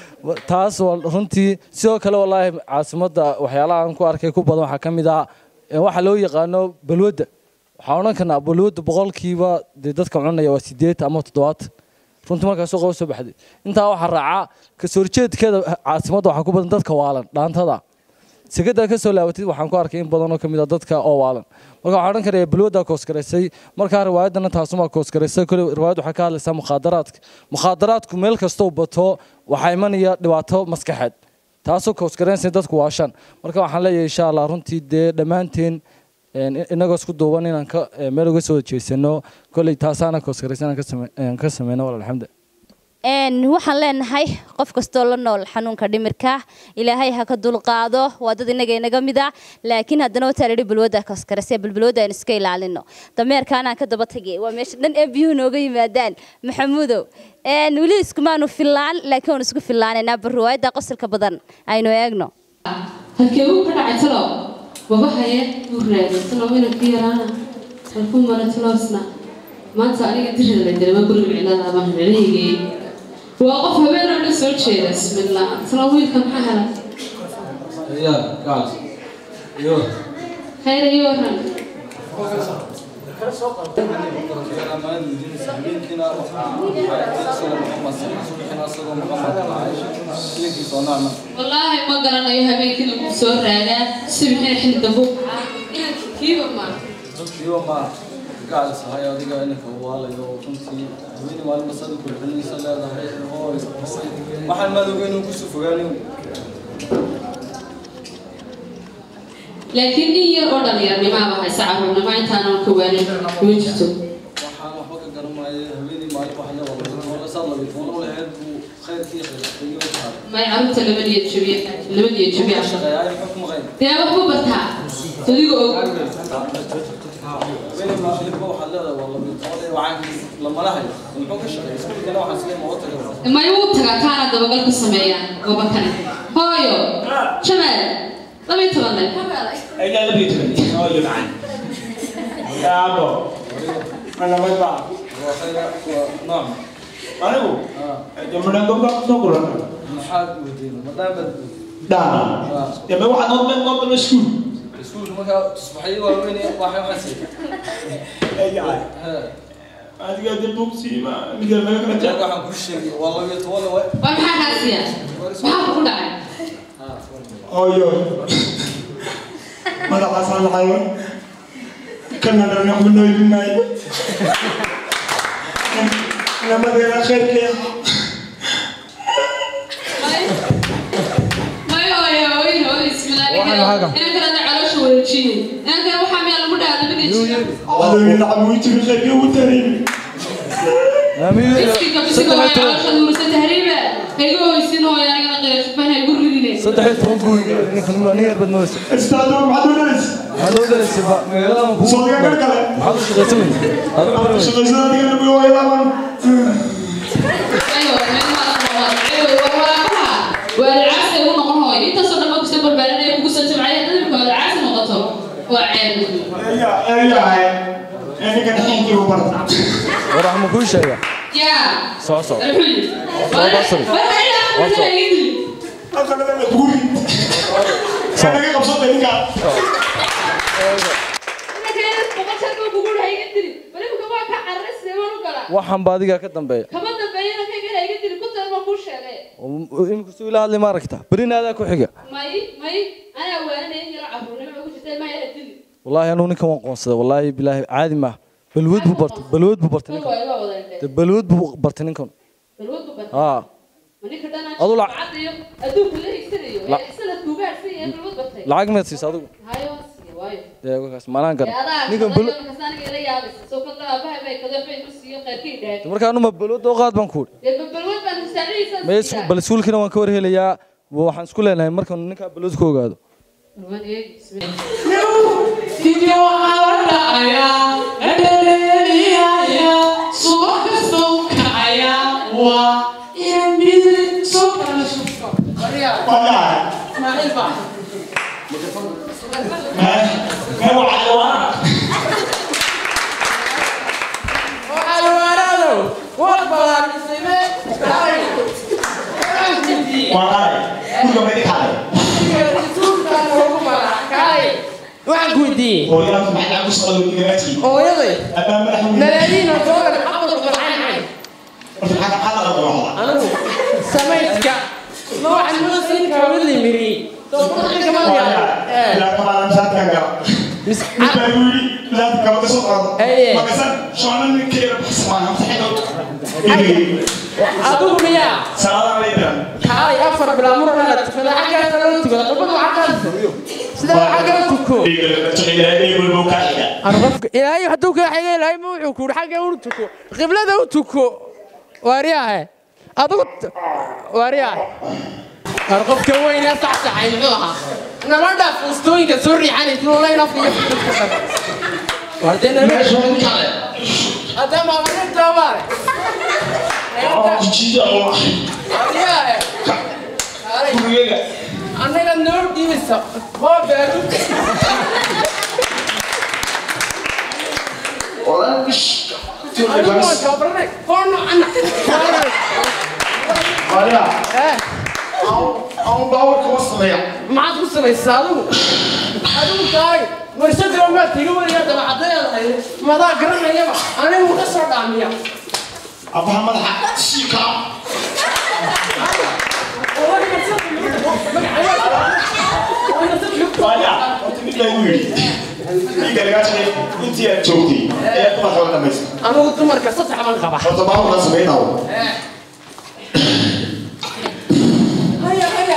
taas waa runtii sidoo kale walaahi caasimadda waxyaalaha aan ku arkay ku badan waxaa ka mid ah ee waxa loo yaqaano balwadda waxaan odhan karnaa balwadda boqolkiiba dee dadka cunaya waa sideed ama toddobaatan runtii markaas suuqa soo baxday intaa waxaa raaca kasoo horjeedkeeda caasimadda waxaa ku badan dadka waalan dhaantada segada ka soo laabatid waxaan ku arkay in badan oo kamid ah dadka oo waalan marka waxaan odhan karaya balwadda koosgaraysay markaa riwaayaddana taasumaa koosgaraysay kole riwaayad waxaa ka hadlaysaa mukhaadaraadka mukhaadaraadku meel kastoo bato waxaa imanaya dhibaato maskaxeed taasoo koosgaraynaysa dadku waashaan marka waxaan leeyahay insha allah runtii dee dhammaanteen een, inagoo isku duuban inaan ka ee, meel uga soo jeesano koley taasaana koosgaraysa inaan ka same- een, ka sameyno walaal alxamdu Een, waxaan leenahay qof kastoo la nool xanuunka dhimirka ilaahay ha ka dulqaado waa dad inaga inaga mid ah laakiin haddana wataa lahi balwada kaskarase balbalwada aan iska ilaalino dameerkaanaan ka daba tagay waa meesha dhan ee biyuhu nooga yimaadaan maxamuudow Een, weli iskumaanu fillaan laakiin waan isku fillaanaynaa bal riwaayadda qosolka badan aynu eegno halkee uu ka dhacay talow wabahaye uu raagay talow ina ka yaraana halkuu mara taloosna maanta aniga dirida la dilama guriga cilada abaan celihigay waa qof habeen oo dhan soo jeeda bismillah talow wiilka maxaa helay khayr iyo waran wallaahi ma garanayo habeenkii lagu soo raagaa subixina xilli dambe u kacaa inanka kiiba maa waxaan maadoogeyn uu kusoo fogaanayo laakiin nin yar oo dhalinyarnimaaba haysa caruurnimo intaanan ka waanin kuma jirto waxaan waxba ka garanaayo haweeney maalin waxa la wada saad labi toona u lahayd buu khayrkii khayriyo saaray may carruurta laba niyad jabiya laba niyad jabiya shaqeeyaay muxuu kuma qayn dee waxba bartaa adiga og haweeney maalin waxaad leedahay waa labi toona wacaankiis lamala hayo muxuu ka shaqeeyay iskuulkana waxaan isleeyahay ma u taga may wuu tagaa kaana dabagal ku sameeyaan gobakane hooyo jamaal laba iyo toban le Ella lebih tua, oh iya kan. Ya apa? Mana baik pak? waa khayra waa nooc Mana bu? Jam enam kau kau kurang. maxaad weydiina maadaama Dah. Ya memang waxaad noo meel noo meel iskuul. iskuulka markaa tusbaxyo waaweyn waxay waxaan siiyay Ay ay. Adiga de bugsi ma mid meel kala jaag jaa. waxaan kuu sheegay waa labiyo toban le waa maxaa kaasiya maxaa ku dhacay Oh iya. Madaxaasaan lahayo. Kana dana ku noolinaay. Namadeena khayrkeeda. inaan kalena caloosha wareejiyey inaan kale waxaa miyaa lagu dhahaa lama gejiyo miskiinka bisiga waa caloosha duurisa tahriiba hayga hoysin oo anigana qirashubana igu ridine saddex iyo toban buu yidhi ninkan nin yar bad mooysa maxaad u dalaysa ba magaalada ma kugu maxaad u shaqaysan weysa waalcaasay u noqon hooy intaasoo dhan baa kusoo barbaarinaya kugu soo jimcaya dad imika waalcaasi noqoto waa ceeb war wax ma kuu sheega yaa soo soo Alxuy. waxaan ba adigaa ka dambeeya kama dambeeyana kaygana iga dili ku taal baan kuu sheegay imika suu ila hadli ma aragta berina adaa ku xiga may may anaa waaninaya in yaro caruurnimo ku jirta ilmaha yara dili wallaahi anugu ninkan waan qoonsaday wallaahi bilaahi caadi maaha balwood buu bartay balwood buu bartay ninkan waa iga wada dee balwood buu bartay ninkan balwad bu bata haa ma ninka dhanaan Adu la- cadayo adduunka la higsanayo La- ee sanadku gaarsan yahay balwad batay lacag meed siisa adigu hayo siiyo waayo dee wakaas maanaan ee garan adaa ninkan ninkan balo balwad aniga ila yaabaysa soo kadla aabaha bay kada waxbay ku siiyo qayrkii dhaag marka anuma balwood oo qaad baan ku uri dee balwad baan musaacadiisa May is- bal iskuulkiina waan ka war helayaa waxaan isku leenahay markaan ninkaa balwood ka ogaado waan eegi bismillah waxaan ku weydiiyey hooyaday malaayiin oo doolar xabad u qarxanay anigu samaydka ma waxaan noo siin karaa mid limiri doorka ma adigu miyaa kaalay afar bilaa murana tukada xaggaana loo tukada qubadu xaggaasa sidaa xaggaa tuko ilaahay hadduu kaa xigay ilaahay ma wuxuu kuuri xagga u tuko qiblada u tuko waariyaahe adigu waariyaahe war qofka weynee saxsaxay muxuu ahaa nabadha fuustooyinka soo riixanaysa lolayn afka iyo fuuska wardee nabadha hadda maamalinta maare waariyaahe annaga noo dhiibisa waa beeru maxaad ku samaysaa adigu adigu tahay warshada maad tiga wariyaa dabacadeedahay madaa garanayaba anigu ka soo dhaamiya anigu dumarka saddex baan qaba haya haya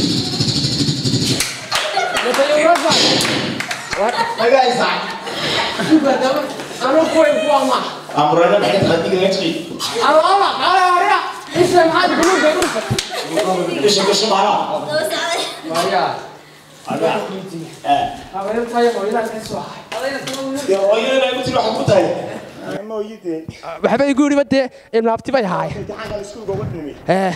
anigu kuway kuwa ma alaba ala haya isa maxaad buluuga urfa habeentayo hooyadaan ka soo waxba igu yidhi badee ibnaabti bay haay ee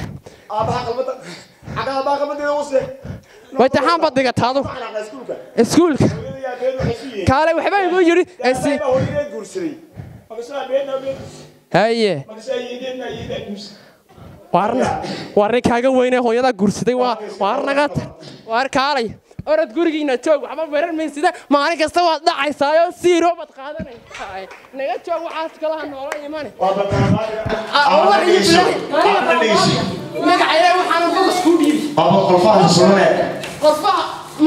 way taxaan baad dhigataa adu iskuulka kaale waxba igu yidhi esi haye waarna waarna kaaga weyne hooyadaa guursaday waa waarnaga waar kaalay orod gurigiina joog waxba weerar maysida maalin kasta waad dhacaysaayo siiro baad qaadanaysaa naga joog waxaas kalaha noola imane magacayda waxaana bogas kuu dhiibi qodfaha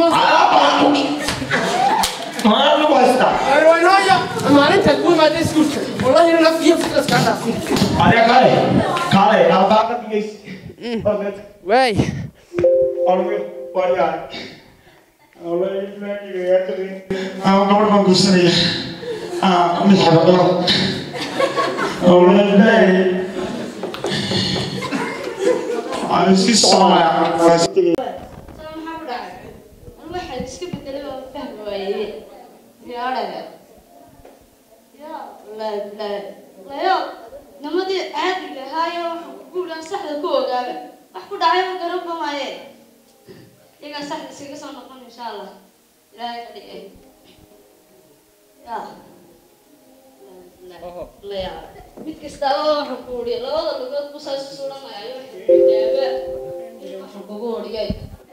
waynooya maalinta ku imaada iskuulka wallahi naf iyo fitlas kaa dhaafin waay ama gabadh baan guursanaya mid xabadho awlaadlaay aan iski soconaya waxaad iska bedelay oo fahmi waayey yaadhaga yaa layo nimadii caadiga ahaayo waxa guulaan saxda ku ogaaba wax ku dhacay ma garanba maaye iyagaa saxda iskaga soo noqon insha allah ilaahay ka dhigay yaa laya mid kastaaba waxa ku uri labada lugood bu saas suranaya jaaba waxa kugu oriyay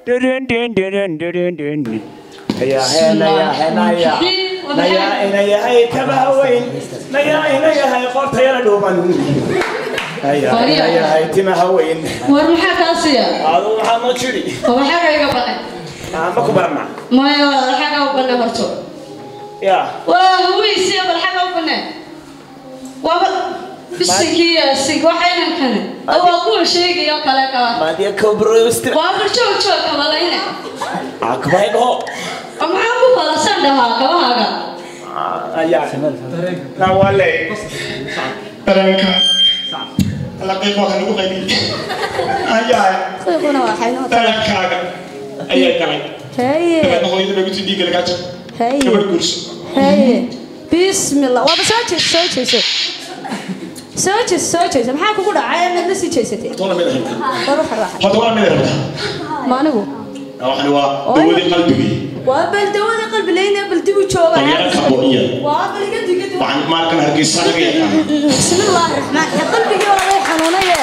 nayahay kabaha weyn nayahay qortayala dhuuban nayahay timaha weyn war maxaa kaa siya adu waxaa ma jiri oo maxaa kaiga banay ma ku barana maya walaal xagaa u banay horto ya waa haweysiya bal xagaa u banay waaba bisinkii yaasig waxaynan kane oo waa kuwa sheegaya oo kale kala maadiya kobrosti waa bal joog joog kabalayne akbay dhaho oo maxaa ku balasan dhahaa kabahaaga ayaa na wale dareenka laqiiq waa kanagu qaybi ayaa qiiquna waxay noo dareenkaaga ayaa galay haye dabeedna hooyada lagu tidii galgaajo haye gabadh guurso haye bismillah waaba soo jees soo jeeso soo jees soo jeeso maxaa kugu dhacay inaad la sii jeesatay toona mid ahayd war waxa raaxa horta waa mid rabta ma anigu waxani waa dawadii qalbigii waa bal dawada qalbi leyna bal dib u jooga dalyara kabo iya waa bal iga digid waxaan maarkan hargeysa laga yaqaana bismillah raxmaan ya qalbigii waa lay xanuunaye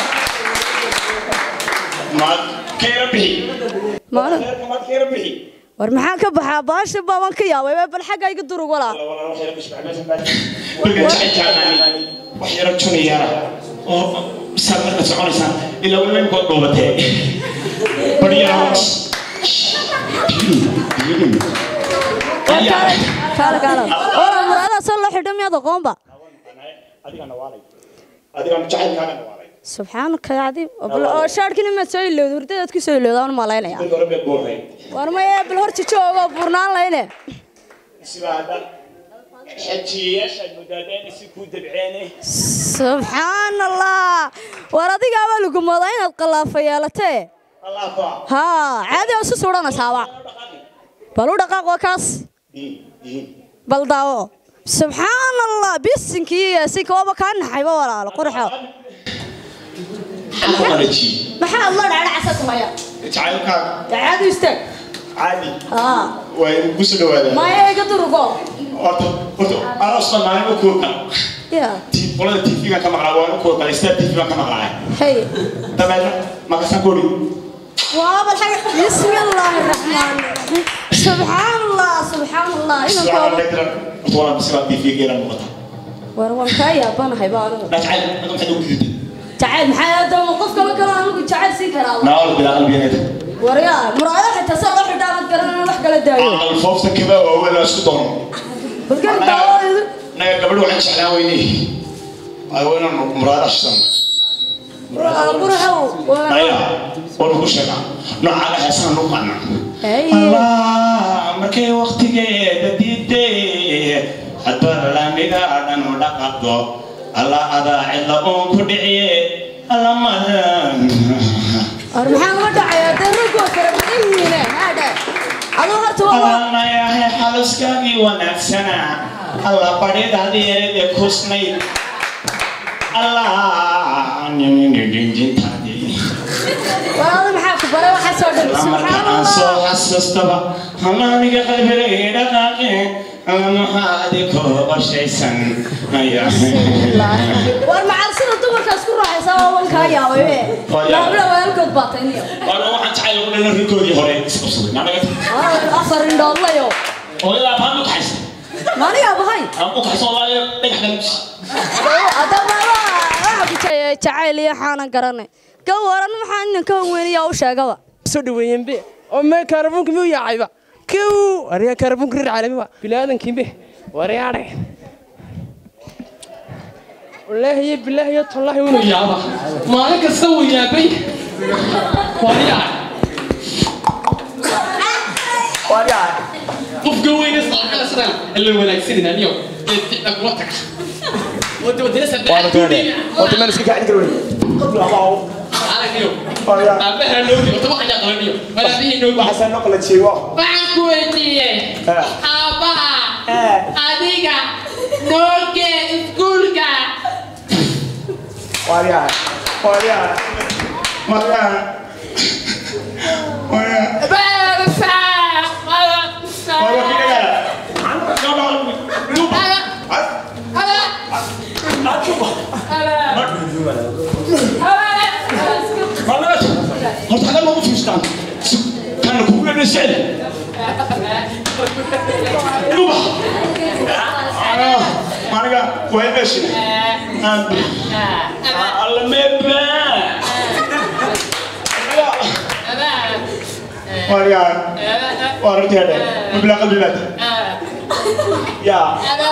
maad kayra bixi ma anigu reerka maad kayra bixi war maxaan ka baxaa baasha baaban ka yaabay bal xagga iga durug walaa weligaa jecel wax yaro juniyara oo saad marka soconaysaan ilaa weliba imkood dhuubatee baryaro kaala kaala wala muraadaha soo loo xidho miyaad aqoonba adigana waalay adigana jacaylkaaga waalay subxaanaka ya cadiim oo shaadhkina maad soo ilowda hurdadaad ku soo ilowda aan malaynaya dadka hore beed boorhay war maya bal horta joogo burnaan layne sidaa hadda xajiyayaasha mudaadeen si kuu dabceene subxaan allah war adigaaba lagu moodaa inaad qallaafa yeelatee allah baa haa caadi oo isu suudhanaysaaba bal u dhaqaaq waa kaas diin diin bal daawo subxaan allah bisinkii si kooba kaa naxayba walaalo qurxo xamu qalaji maxaa adla dhacdhacasa kumaya jacaylkaaga caadi istaag caadi haa waa igu soo dhawaadaan maya iga durugo horta horta aroos baan maalin u kuurka ya qolada tv baan ka maqlaa waan u kuurka star tv baan ka maqlaa hey dabeedna makasan kori waaba xaga bismi illaahi raxmaan raxiim subxaan allah subxaan allah inan kooba horta waa bisibaa tv geera muuqata war waan kaa yaabanahay ba anigu jacayl adu maxay ugu gudubtay jacayl maxaa aadama qof kale kale anigu jacayl siin karaa naawal bilaa qalbigeeda waryaa muraayada xitaa saa loo xidhaa mad garanana wax kala daayo aqal foofta kaba oo wala isku doono balkan daawadeedu naga gabadhu waxaan jeclaan weynay ay weynan muraada shidan qurxow maya waan ku sheegaa noocaaga heesana nu qaana hey allah markay waqtigeeda diiday hadba laamiga dhan u dhaqaqdo allah adaa cidla uun ku dhiciye alla madan war maxaa uga dhacayaa dee raggu waa fara badan yihiine haadhe aduu horta waa allanayahay xaluskaagii wanaagsana alla badhidaadii eede kusnayd allah ninjintaadii war adu maxaa ku baray waxaa soo dhan marka subxaan aan soo allah xasuustaba hamaaniga qalbigay dhaqaaqe alla maxaa adikoo qorshaysan war macal sida dumarkaas ku raaxaysa waa wan kaa yaabay be laabla walaalkood baa tayniyo waana waxaan jacayl ugu dhalin rikoodii hore isqabsaday naanaga afar indhoodlayo oo ilaa baan u kaxaysa maanigaa bahay aan u kaxaysa walaayo dhagax dhalus adama waxa ku jaya jacayl iyo xaanan garanay ka waran maxaa inan ka weyniyaa u sheegaba soo dhaweeyeen be oo mee kaarboonka miyuu yaacayba kow waryaa kaarboonka reer caalami waa bilaadankiinbe waryaadhe wallaahi iyo bilaahi iyo tallaahi inuu yaaba maalin kasta wuu yaabay waryaa qofka weyne saaxada sidaan ila wanaagsanin aniyo eedina kuma taga wada wadina Horta meel iska kacin karo. anagiyo aabaha noogi wata waxaan yaqaaniyo walaabihii noogi Waxaan noo kala jeego. waxaan ku weydiiyey aabaha adiga nooge iskuulka Wariya. Wariya. Wariya. Wariya. Balsa! Wariya kidaya. Horta hadda ma u fiirstaan. Kana kugu dhadhan sicil. Yuba. Maniga way meesha. Alla meebba. Wariya. Wariya deh. Mebla qalbi lad. Ya.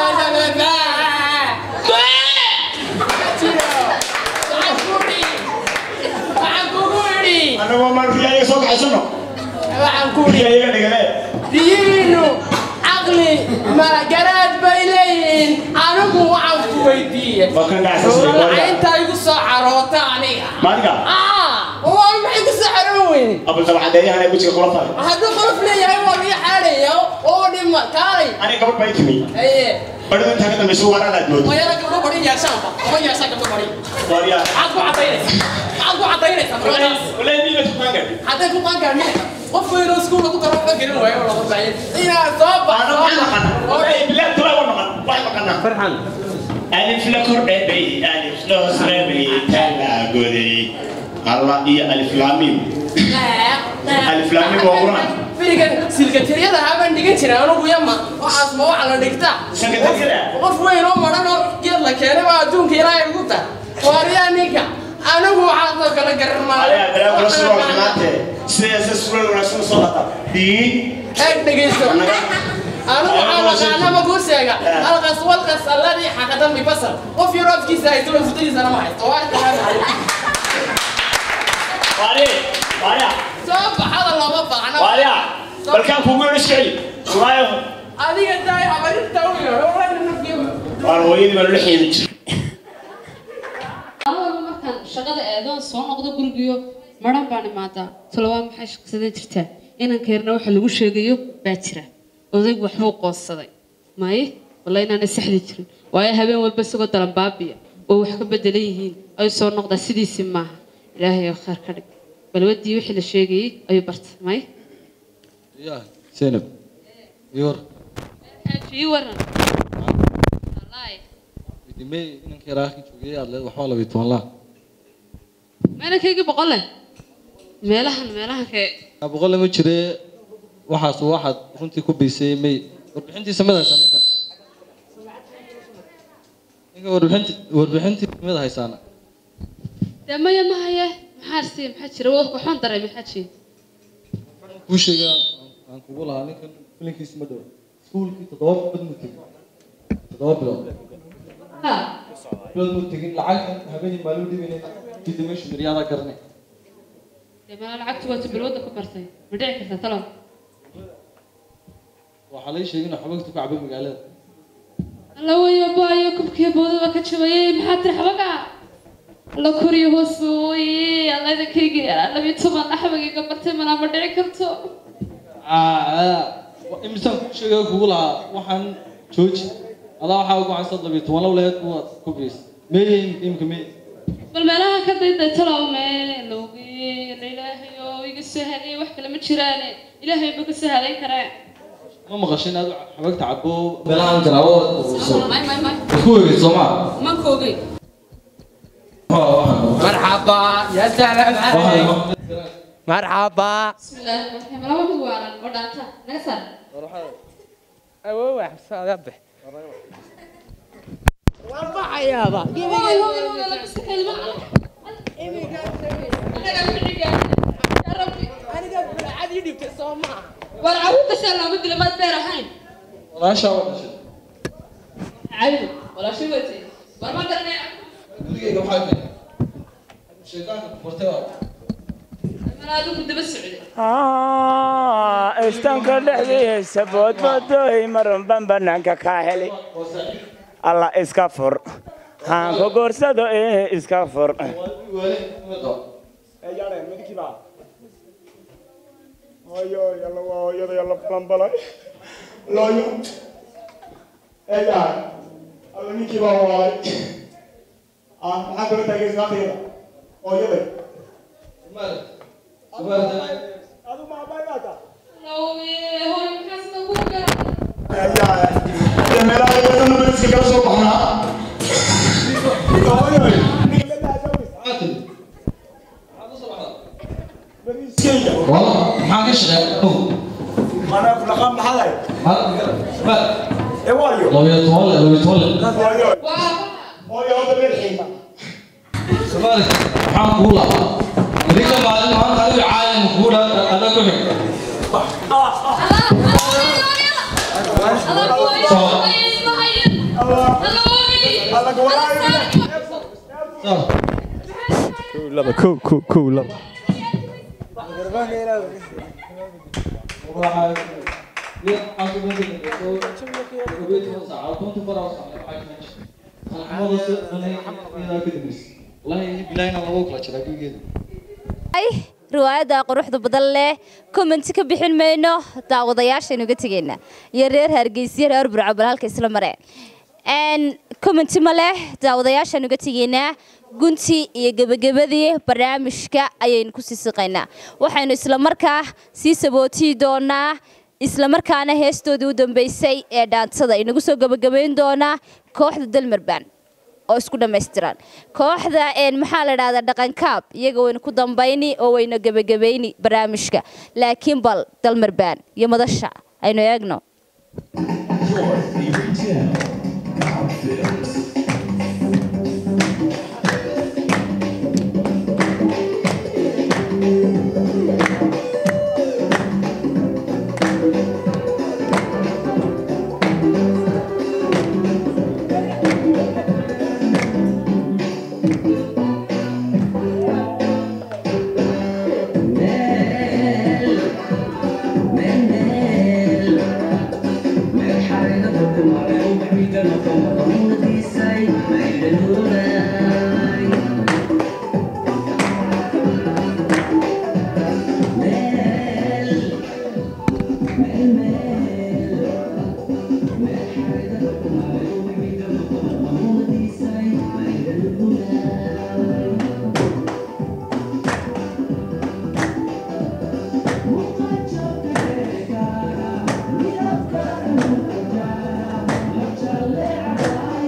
Ana waa mar riyaa soo kaxaysanno. Riyaa iga dhigale. diinu caqli ma garaad bay leeyihiin anigu waxaan ku weydiiyey Waa kan dhacsan waxa intaa igu soo caroota aniga Maniga. waa maxay ku soo caroon weyne Abul tabacadeeyahan ay wejiga kula tahay. hadduu qolof leeyahay waa laga xaadhaya oo dhima kaalay Aniga gabadh bay timi. aye Badhida intaa ka dambaysa waa aad moodo. wayada gabdho bari yeeshaanba ama yeeshaan gabdho bari Wariya. maxaad ku cadaynaysaa maxaad ku cadaynaysaa markaas Walahi miila tukaan gadi. hadday ku qaan gaarneen qofku inuu iskuul lagu daro waxba gelin waayo oo laga baayay inaad soo baxdo Walahi bilaad tulaa waa maqan. Waxay maqanaa. Farxan. Alif la kordhay, alif la hoosreebay, tala goday. Allah iyo alif lam mim. Alif lam mim waa Quraan. berigan silkatiriyada habaan dhigan jiray anugu yama waxaas ma waxa la dhigtaa Silkatiriyada? qof weyn oo madhan oo geed la keenay baa adduunka ilaahay ugu ta waariyaa ninka anigu waxaasoo kala garan Walahi balaa kula soo maayo xumaatee. Sidaas suura wanaagsan soo qata. Dii. eeg dhegeysto anigu waxaa naqaanaba kuu sheega halkaas walkaas alladii xaqadan bibasar qof yaroo afkiisa haysto way futadiisana ma haysto waa taqaanaa Wari. Wariya. soo baxada lama baahna Wariya. Balkaan kugu yeedhi sicil. Waayo. adiga tahay habarinta u yeedho wayna nafgeema Waan hooyadii baan la xiidi jiray. walba markaan shaqada eedoon soo noqdo gurigiyo maran baan imaadaa tolobaa maxay shaqsadan jirtaa inanka yarna waxa lagu sheegayo baa jira odaygu waxbuu qoonsaday maye walla inaana saxdi jirin waayo habeen walba isagoo dalan baabiya oo wax ka bedelan yihiin ay soo noqdaa sidiisii maaha ilaahay oo khayr ka dhig balwadii wixii la sheegayey ayuu bartay maye يا زينب يور ii waran wallaahi دمي إنك راكي شوية على وحالة بيتوان لا meelankaygi boqol leh meelahan meelahan kee أبغى لما تشري واحد واحد كنت كوبيسي مي وربحنتي سمدها سنة ninka warbixinti warbixintii mid haysaana dee maya ma haye maxaa arsiya maxaa jira waa waxaan daray maxaa jira kuu sheegaa aan kugu lahaa ninkan filinkiisa ma dhow iskuulkii toddoba bilood mu tegin toddoba bilood ha bilood mu tegin lacagtan habeenii maalin dhibanay kadib meeshu miryaadaa garanay dee mala lacagtu waata balwadda ku bartay ma dhici kartaa talow waxaa lay sheegay inuu xabagtu ka cabay magaalada alla wayo baayo kubkiya boodaba ka jabayay maxaa tiri xabaga alla koriyo hoos ooye alla idankaygi labiyo toban axbagayga bartay malaa ma dhici karto imisaan kuu sheegay kugu lahaa waxaan jooji adaa waxaa ugu cansad labiyo toban low laheed kuwaad ku biyeysa meeye imika meye bal meelaha ka dayday talow mee lowgi la ilaahayo iga soo hadiyay wax kale ma jiraane ilaahay ba ka soo hadayn karee ma maqashin aad xabagta cabo meelahan garaabo ku wegay soomaa mankoogi مرحبا يا سلام عليك مرحبا بسم الله الرحمن الرحيم laba mid waalan oo dhaanta naga saar أوه حساب ذبح والله يا با hooy hooy hooy la iska kelma أنا قبل عادي جبت الصومعة war caruurta shaa looma dila maad beer ahayn walaashaa waa dhashay cadow walaashay watay war ma garanay gurigeyga waxaa kale shaydaanka ku furtay waa anaa adigu daba socday istanka dhexdiisa boodboodoy marunban banaanka ka heli alla iska fur haanka goorsado ee iska fur alla ninkii baa waalay maxaa kala taagay islaantayda hooyaday adu ma abaay baa taa hooy maxaa sida ku gara meelaha yadana iska kala soo baxnaa maxaa ka shaqeeya anaa kulaqaan maxaday ee waayo labiyo toban le labiyo toban le hooyo hooyo hadda meel xiima soomaali maxaan kuu lahaa adinka maalin maanta adiga caayan kuu dha ada ku xig laba kow kow kow laba ay riwaayadda quruxda badan leh commenti ka bixin mayno daawadayaashaynu uga tegaynaa iyo reer hargeysiyo reer burco bal halka isla mare commenti ma leh daawadayaashaanu uga tegaynaa gunti iyo gebagabadii barnaamijka ayaynu ku sii siqaynaa waxaynu isla markaa sii sabootii doonaa isla markaana heestoodii u dambeysay ee dhaantada inagu soo gebagabayn doonaa kooxda dalmarban oo isku dhammaystiran kooxda maxaa la dhahdaa dhaqankaab iyaga waynu ku dambayni oo waynu gebagabayni barnaamijka laakiin bal dalmarbaan iyo madasha aynu eegno Yeah.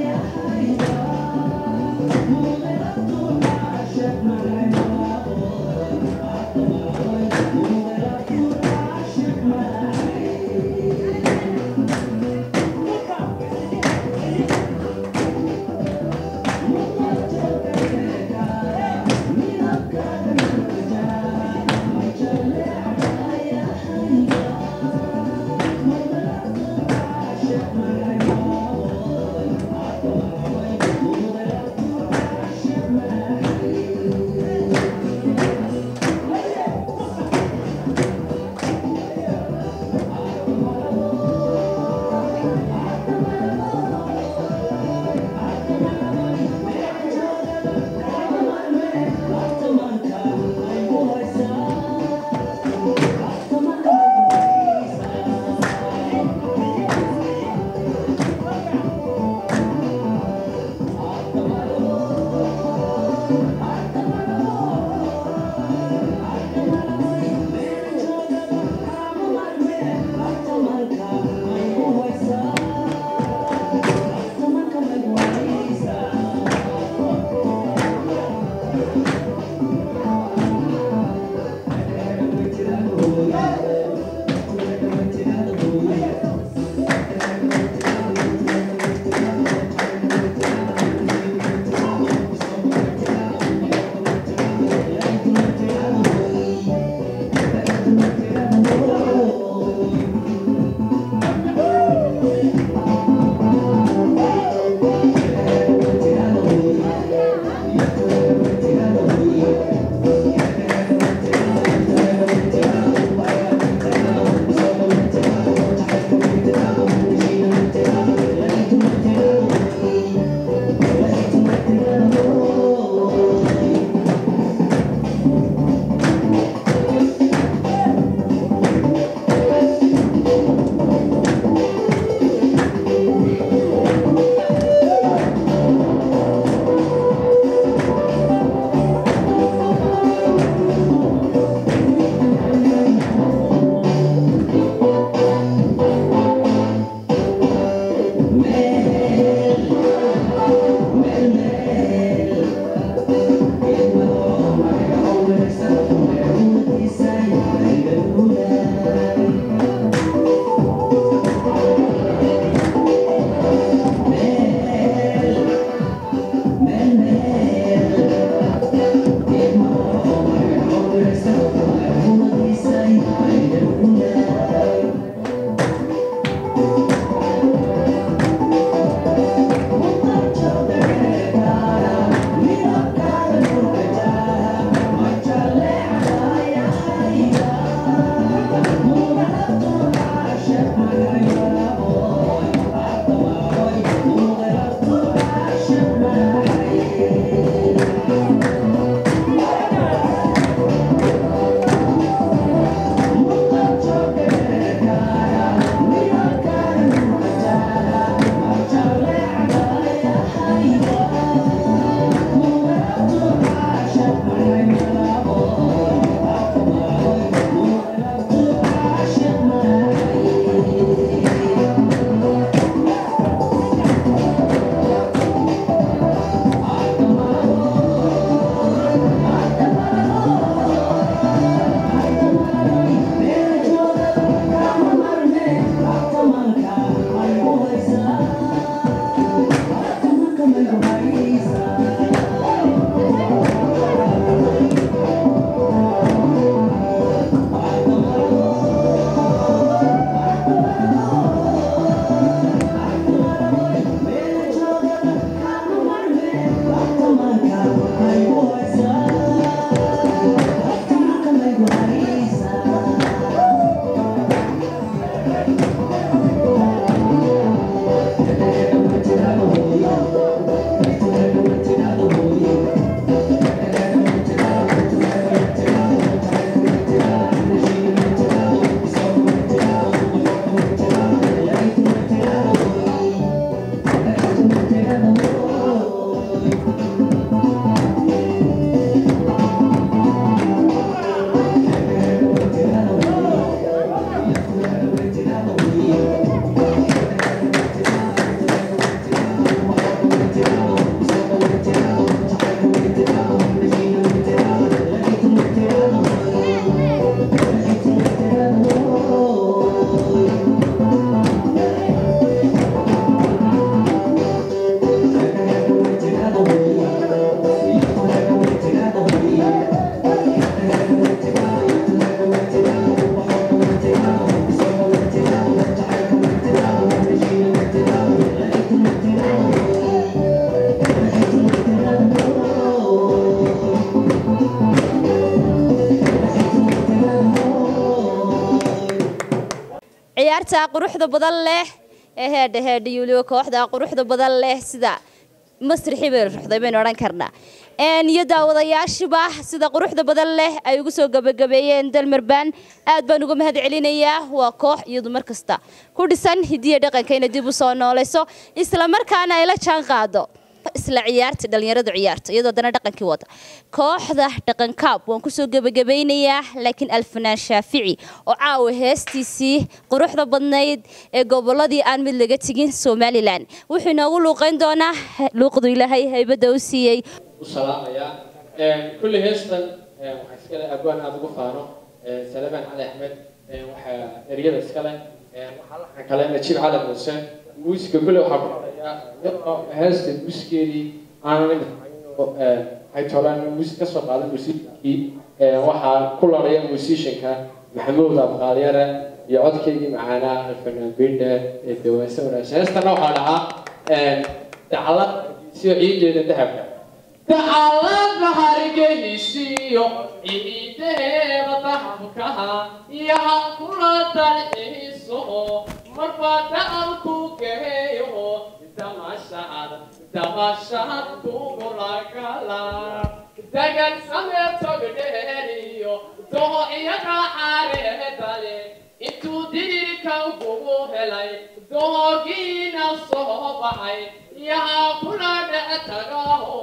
dhallinyarta quruxda badan leh ee heedha heedha iyo weliba kooxda quruxda badan leh sida masrixii bay ruxday baynu odhan karnaa iyo daawadayaashiba sida quruxda badan leh ay ugu soo gabagabeeyeen dalmarbaan aad baan uga mahad celinayaa waa koox iyadu mar kasta ku dhisan hidiya dhaqanka inay dib u soo noolayso isla markaana ay la jaan qaado isla ciyaarta dhalinyaradu ciyaarta iyadoo dana dhaqankii wada kooxda dhaqankaab waan kusoo gebagabeynayaa laakiin alfanaan shaafici oo caawa heestiisii quruxda badnayd ee goboladii aan mid laga tegin somalilan wuxuu inoogu luuqeyn doonaa luuqdu ilaahay haybadda u siiyey salaamayaa kulli heestan waxaa iskale abwaan aada ugu faano salabaan cali axmed waxaa eryada iskale waxaa laxan kale najiib cali muuse muusiga kulle waxaa ku dharayaa iyadoo heesta muusikeedii aanan waxay tolaan muusik ka soo qaaday muusikii waxaa ku laraya muusishanka maxamuud abqaalyare iyo codkeygii macaanaa alfanaan bindhe ee dawaanse wanaagsan heestana waxaa dhacaa dacalad siyo ciideeda dahabka dacalada hargeysiyo ciideeda dahabkaha iyo hakula dalxiiso marba dacalku geeyo damashad damashad kugulagala dagan sameetogdheeriyo doho iyaga xareedale intuu dirirka kugu helay dohogiina soo baxay yaha kula dhec tagaho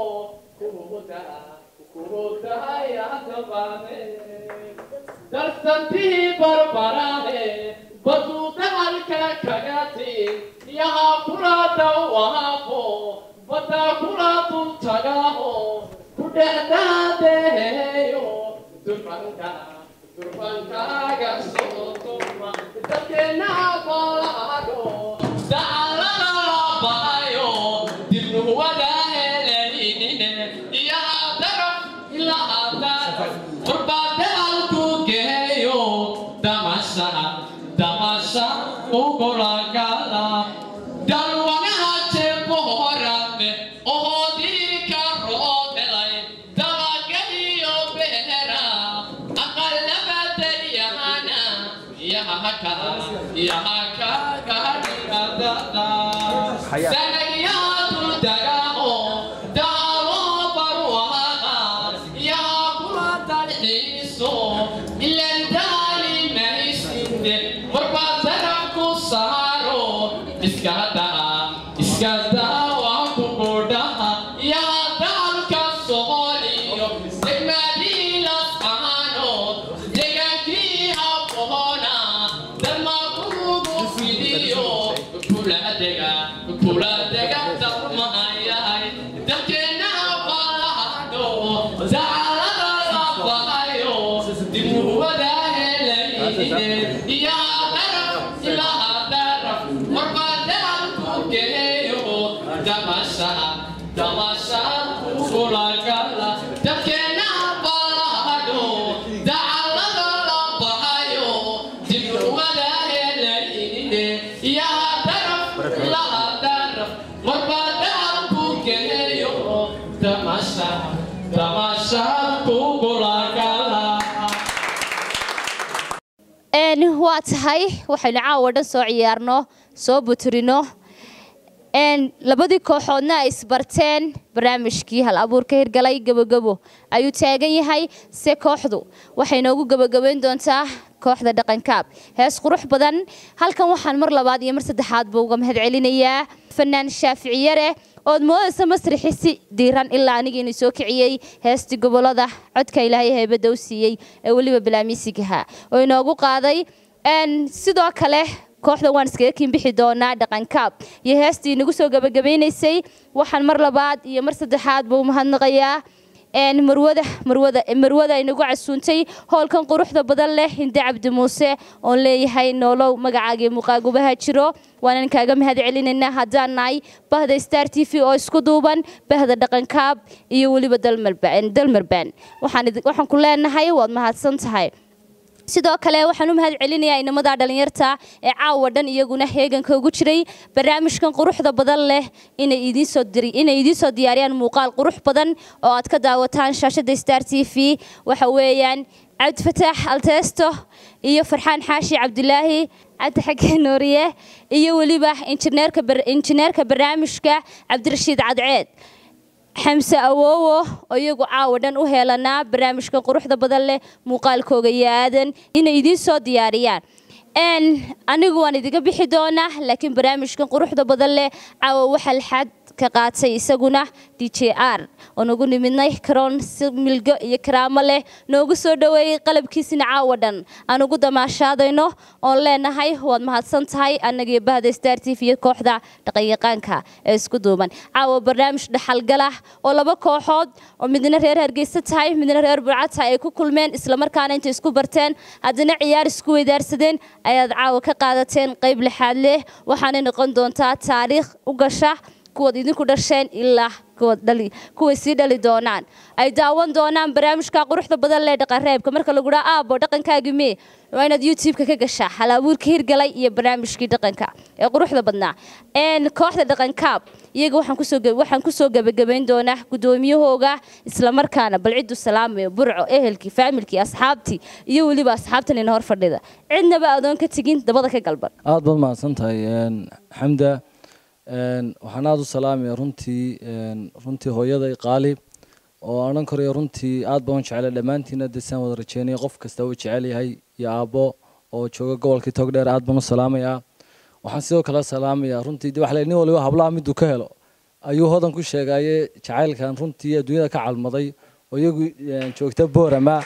darsantii barbarahe baduu dacalka kaga tiin yaha kula dawaafo badda kula dul tagaho ku dhexdaadeeyo durbanka durbankaaga soo tuma dadkeena balaado dacalada la bahayo dibnuwada helenine iyo daraf ilaa daraf qurbadaalku geeyo damasha damasha ugulagala dalwanaha jeeboorame oo dirka roodelay dabagaiyo beera aqalabadayahana yahaka yahakagaadada sanagyaadu dagaho daalo barwaqa yaa kula dalxiiso ilan daali maysinde marbaad saraf ku saaro iska daa iska daa waa ku godhaha yaa daalka sooliyo degmadiilas aanood deegaankii habboona dalma kugu fidiyo kula dega kula dega dalmayahay dalkeena balahdo dacalada la bahayo dibuwada helayne iyo daraf ilaa daraf marba daalku geeyo damasha damasha kulagala dalkeena balahdo dacalada la bahayo dibuwada helayne iyo daraf ilaa daraf marba daalku geeyo damasha damasha kugulagala waa tahay waxaynu caawa dhan soo ciyaarno soo buturino labadii kooxoodna ay isbarteen barnaamijkii hal abuurka hirgalay gebogebo ayuu taagan yahay se kooxdu waxay noogu gebagabeyn doontaa kooxda dhaqankaab hees qurux badan halkan waxaan mar labaad iyo mar saddexaadba uga mahad celinayaa fanaan shaaficiyare ood moodaysa masrixi si diiran ilaa aniga inuu soo kiciyey heestii gobolada codka ilaahay heybadda u siiyey ee weliba bilaamiisigaha oo inoogu qaaday sidoo kale kooxda waan iskaga kiinbixi doonaa dhaqankaab iyo heestii inagu soo gabagabeynaysay waxaan mar labaad iyo mar saddexaadba u mahadnaqayaa marwada marwada marwada inagu casuuntay howlkan quruxda badan leh hinde cabdi muuse oon leeyahay noolow magacaagii muuqaagubaha jiro waanan kaaga mahad celinaynaa haddaan nahay bahda star t v oo isku duuban bahda dhaqankaab iyo weliba dalmarbaan waxaan ku leenahay waad mahadsan tahay sidoo kale waxaan u mahad celinayaa inamada dhalinyarta ee caawa dhan iyaguna heeganka ugu jiray barnaamijkan quruxda badan leh inay idiin soo diyaariyaan muuqaal qurux badan oo aad ka daawataan shaashada star t v waxa weeyaan cabdifataax alteesto iyo farxaan xaashi cabdilaahi cabdi xageen nuuriye iyo weliba injineerka bar- injineerka barnaamijka cabdirashiid cadceed xamse awoowo oo iyagu caawa dhan u heelanaa barnaamijka quruxda badan leh muuqaalkooga iyo aadan inay idiin soo diyaariyaan n anigu waan idiga bixi doonaa laakiin barnaamijkan quruxda badan leh caawa waxaa lxad ka qaatay isaguna d j r oo nagu nimidnay karoon si milgo iyo karaamo leh noogu soo dhoweeyey qalabkiisina caawa dhan aan ugu damaashaadayno oon leenahay waad mahadsan tahay annagiyo bahda star t v iyo kooxda dhaqanyaqaanka ee isku duuban caawa barnaamij dhaxalgalah oo laba kooxood oo midna reer hargeysa tahay midna reer burca tahay ay ku kulmeen islamarkaana intay isku barteen haddana ciyaar isku weydaarsadeen ayaad caawa ka qaadateen qayb lixaad leh waxaanay noqon doontaa taariikh u gasha kuwaad idinku dhasheen ilaa kuwaad dhali kuway sii dhali doonaan ay daawan doonaan barnaamijka quruxda badan lee dhaqanreebka marka lagu dhaha aabo dhaqankaagi mee waa inaad youtube-ka ka gashaa halabuurka hirgalay iyo barnaamijkii dhaqanka ee quruxda badnaa n kooxda dhaqankaab iyaga waxaan kusoo ge- waxaan kusoo gebagabayn doonaa guddoomiyahooga islamarkaana bal ciddu salaamayo burco ehelkii faamilkii asxaabtii iyo weliba asxaabtan ina hor fadhida cidnaba adoon ka tegin dabada ka galban aad baad mahadsan tahay een, xamda een, waxaan aada u salaamaya runtii een, runtii hooyaday qaali oo odhan karayo runtii aad baan u jeclay dhammaantiina dee saan wada rajeynaya qof kasta uu jecel yahay iyo aabbo oo jooga gobolkii togdheer aad baan u salaamayaa waxaan sidoo kale salaamayaa runtii de waxa la yidhi nin waliba hablaha miduu ka helo ayuu hodan ku sheegaye jacaylkan runtii adduunyada ka calmaday oo iyagu een, joogta boorama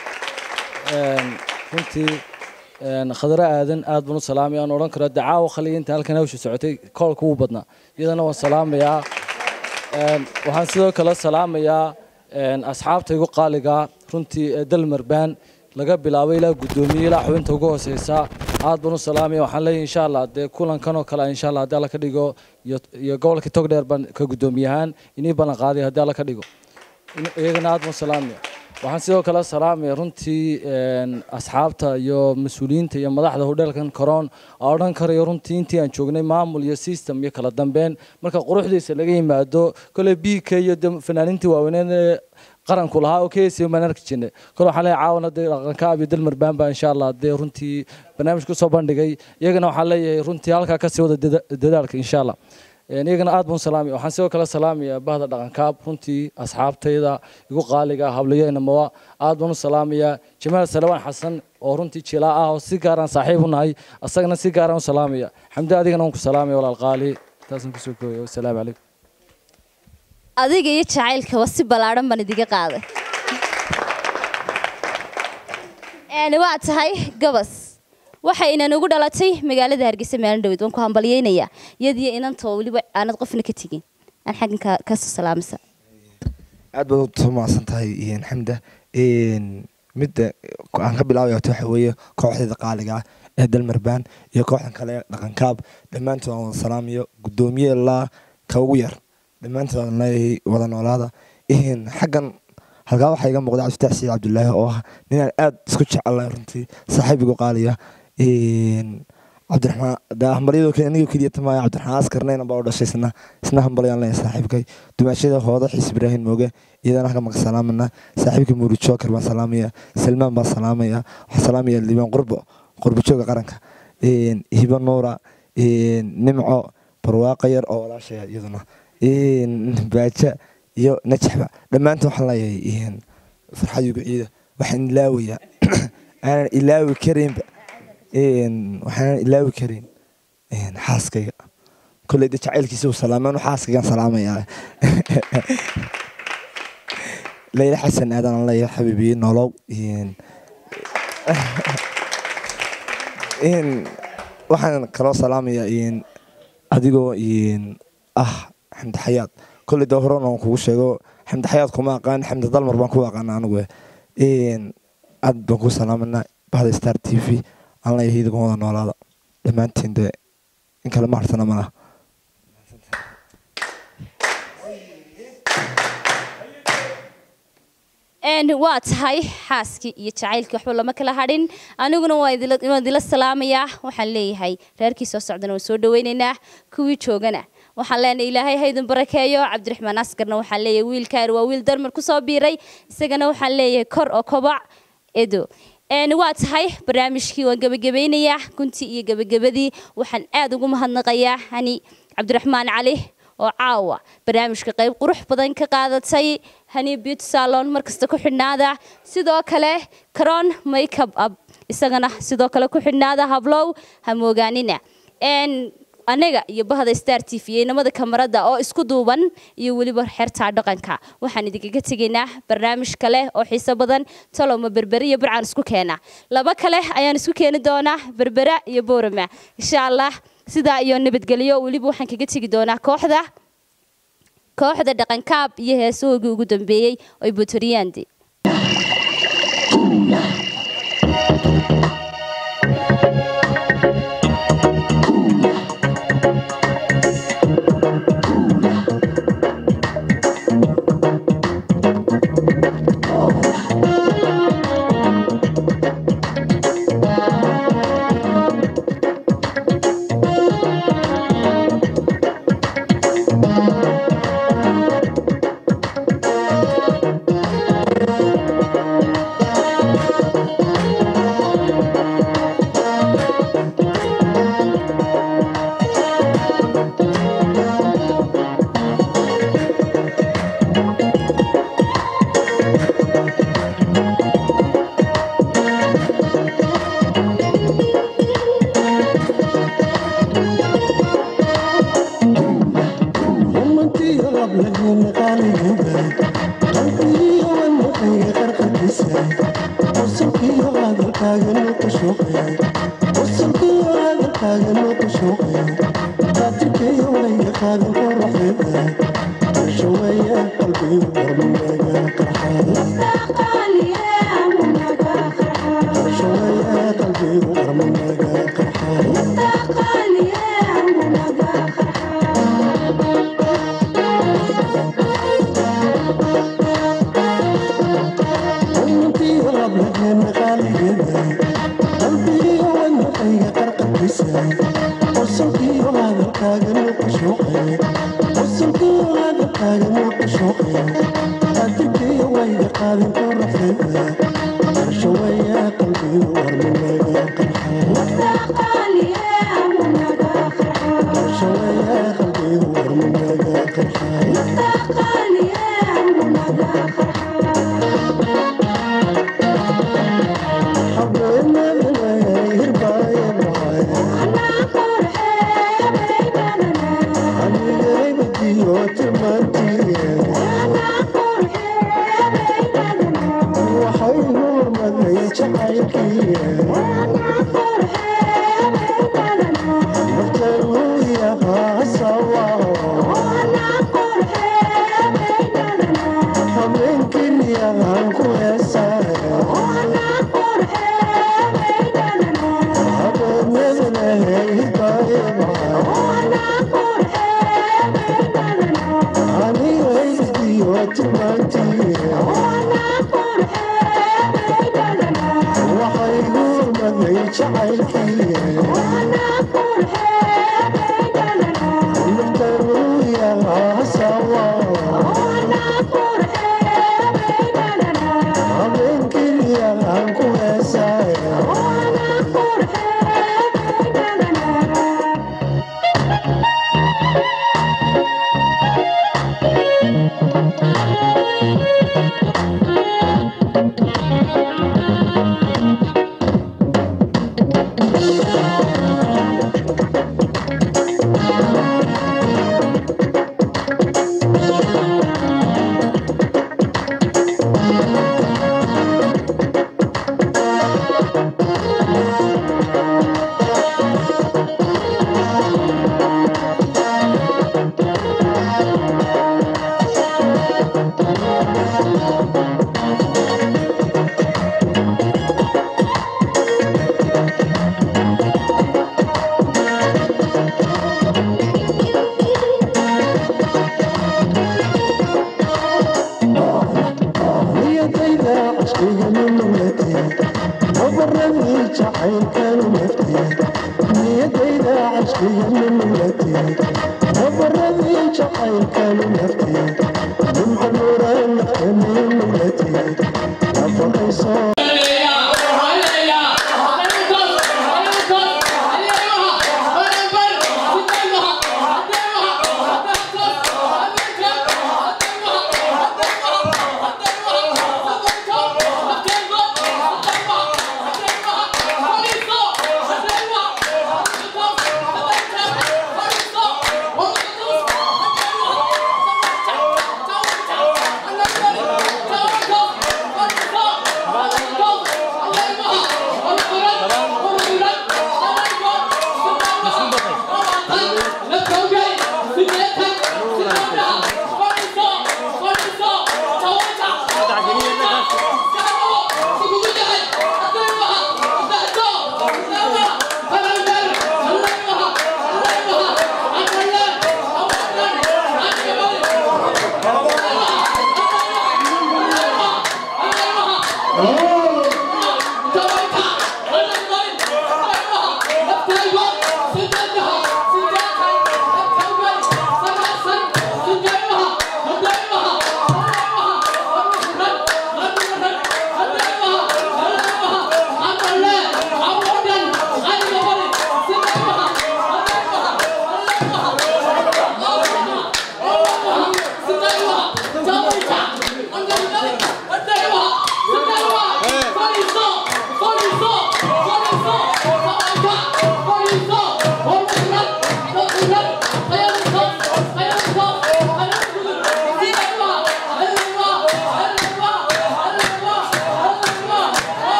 een, runtii een, khadra aadan aad baan u salaamaya aan odhan karo dacaawo khaliya inta halkan hawsha socotay koolka wuu badnaa iyadana waan salaamayaa Een, waxaan sidoo kale salaamayaa een, asxaabta igu qaaliga runtii ee dalmarbaan laga bilaabo ilaa guddoomiye ilaa xubinta ugu hooseysa aad baan u salaamaya waxaan leeyahay insha allah dee kulankan oo kale insha allah haddii alla ka dhigo iyo iyo gobolka togdheer baan ka guddoomiyahaan inii ballan qaaday haddii alla ka dhigo In- iyagana aad baan u salaamaya waxaan sidoo kale salaamaya runtii een, asxaabta iyo mas-uuliyiinta iyo madaxda hodheelkan koroon oo odhan karayo runtii intii aan joognay maamul iyo system iyo kala dambeyn marka quruxdiisa laga yimaado kole b k iyo de fanaaniintii waaweyneen ee qaranku lahaa oo keysi baan arki jirnay kole waxaan leeyahay caawana dee dhaqankaab iyo dalmarbaan baa insha allah dee runtii barnaamij kusoo bandhigay iyagana waxaan leeyahay runtii halkaa kasii wada dada- dadaalka insha allah Een, iyagana aad baan u salaamaya waxaan sidoo kale salaamayaa bahda dhaqankaab runtii asxaabtayda igu qaaliga habliyo inamowa aad baan u salaamayaa jamaal salawaan xasan oo runtii jilaa ah oo si gaaraan saaxiib u nahay asagana si gaaraan u salaamaya xamdi adigana waan ku salaamaya walaal qaali taasaan kusoo kooya wasalaamu calaykum adiga iyo jacaylkaba si ballaadhan baan idiga qaaday Een, waa tahay gabas waxaynan ugu dhalatay magaalada hargeysa maalin dhaweyd waan ku hambalyeynayaa iyadiyo inantoo weliba aanad qofna ka tegin aan xaggan ka- kasoo salaamisa aad baad u mahadsan tahay een, xamda Een, midda aan ka bilaabaya horta waxa weeye kooxdeeda qaaliga ah ee dalmarbaan iyo kooxdan kale ee dhaqankaab dhammaantood aan wada salaamayo guddoomiye ilaa ka ugu yar dhammaantood aan leeyahay wada noolaada Een, xaggan halkaa waxaa iga muuqda cabdifatax siid cabdulaahi oo ah ninaan aad isku jecelahay runtii saaxiibigu qaaliya Een, cabdiraxmaan daa hambalyadoo kale aniga keliya tamaya cabdiraxmaan askarnayna baa u dhashay isna isna hambalyaan leeyahay saaxiibkay dumaashada hooda xiis ibraahim mooge iyadana halka maka salaamana saaxiibka muuri joker baan salaamaya salmaan baan salaamaya waxaan salaamaya liibaan qurbo qurbo jooga qaranka Een, hiba nuura een, nimco barwaaqa yar oo walaashaya iyaduna Een, baaja iyo najaxba dhammaantood waxaan leeyahay een, farxad igu ciida waxaan ilaawayaa aanan ilaawi karinba Een, waxaanan ilaawi karin een, xaaskayga kolley de jacaylkiisa uu salaamay anu xaaskaygaan salaamayaa leyla xasan aadan aan leeyahay xabiibiye nolow Een, een, waxaan kaloo salaamayaa een, adigoo een, ah xamdi xayaad kolley de horena aan kugu sheego xamdi xayaad kuma aqaan xamdi dalmar baan ku aqaana anigu Een, aad baan ku salaamanaa bahda star t v aan leeyahay idinkoo wada noolaada dhammaantiin de in kale ma harsana malaha Een, waa tahay xaaskii iyo jacaylkii waxba lama kala hadhin aniguna waa idila- waan idila salaamayaa waxaan leeyahay reerkii soo socdana waan soo dhaweynaynaa kuwii joogana waxaan leenahay ilaahay ha idin barakeeyo cabdiraxmaan askarna waxaan leeyahay wiilkaan waa wiil darmar kusoo biiray isagana waxaan leeyahay kor oo kobac edo een waa tahay barnaamijkii waan gebagabeynayaa guntii iyo gebagabadii waxaan aad ugu mahadnaqayaa hani cabdiraxmaan cali oo caawa barnaamijka qayb qurux badan ka qaadatay hani beauty salon markasta ku xidhnaada sidoo kale caron makeup up isagana sidoo kale ku xidhnaada hablow ha moogaanina een anaga iyo bahda star t v iyo inamada kamarada oo isku duuban iyo weliba xertaa dhaqanka waxaan idinkaga tegaynaa barnaamij kale oo xiiso badan taloma berbere iyo burcaan isku keena laba kale ayaan isku keeni doonaa berbera iyo boorama insha allah sidaa iyo nabadgelyo weliba waxaan kaga tegi doonaa kooxda kooxda dhaqankaab iyo heesahoogii ugu dambeeyey oy butoriyandi Aniga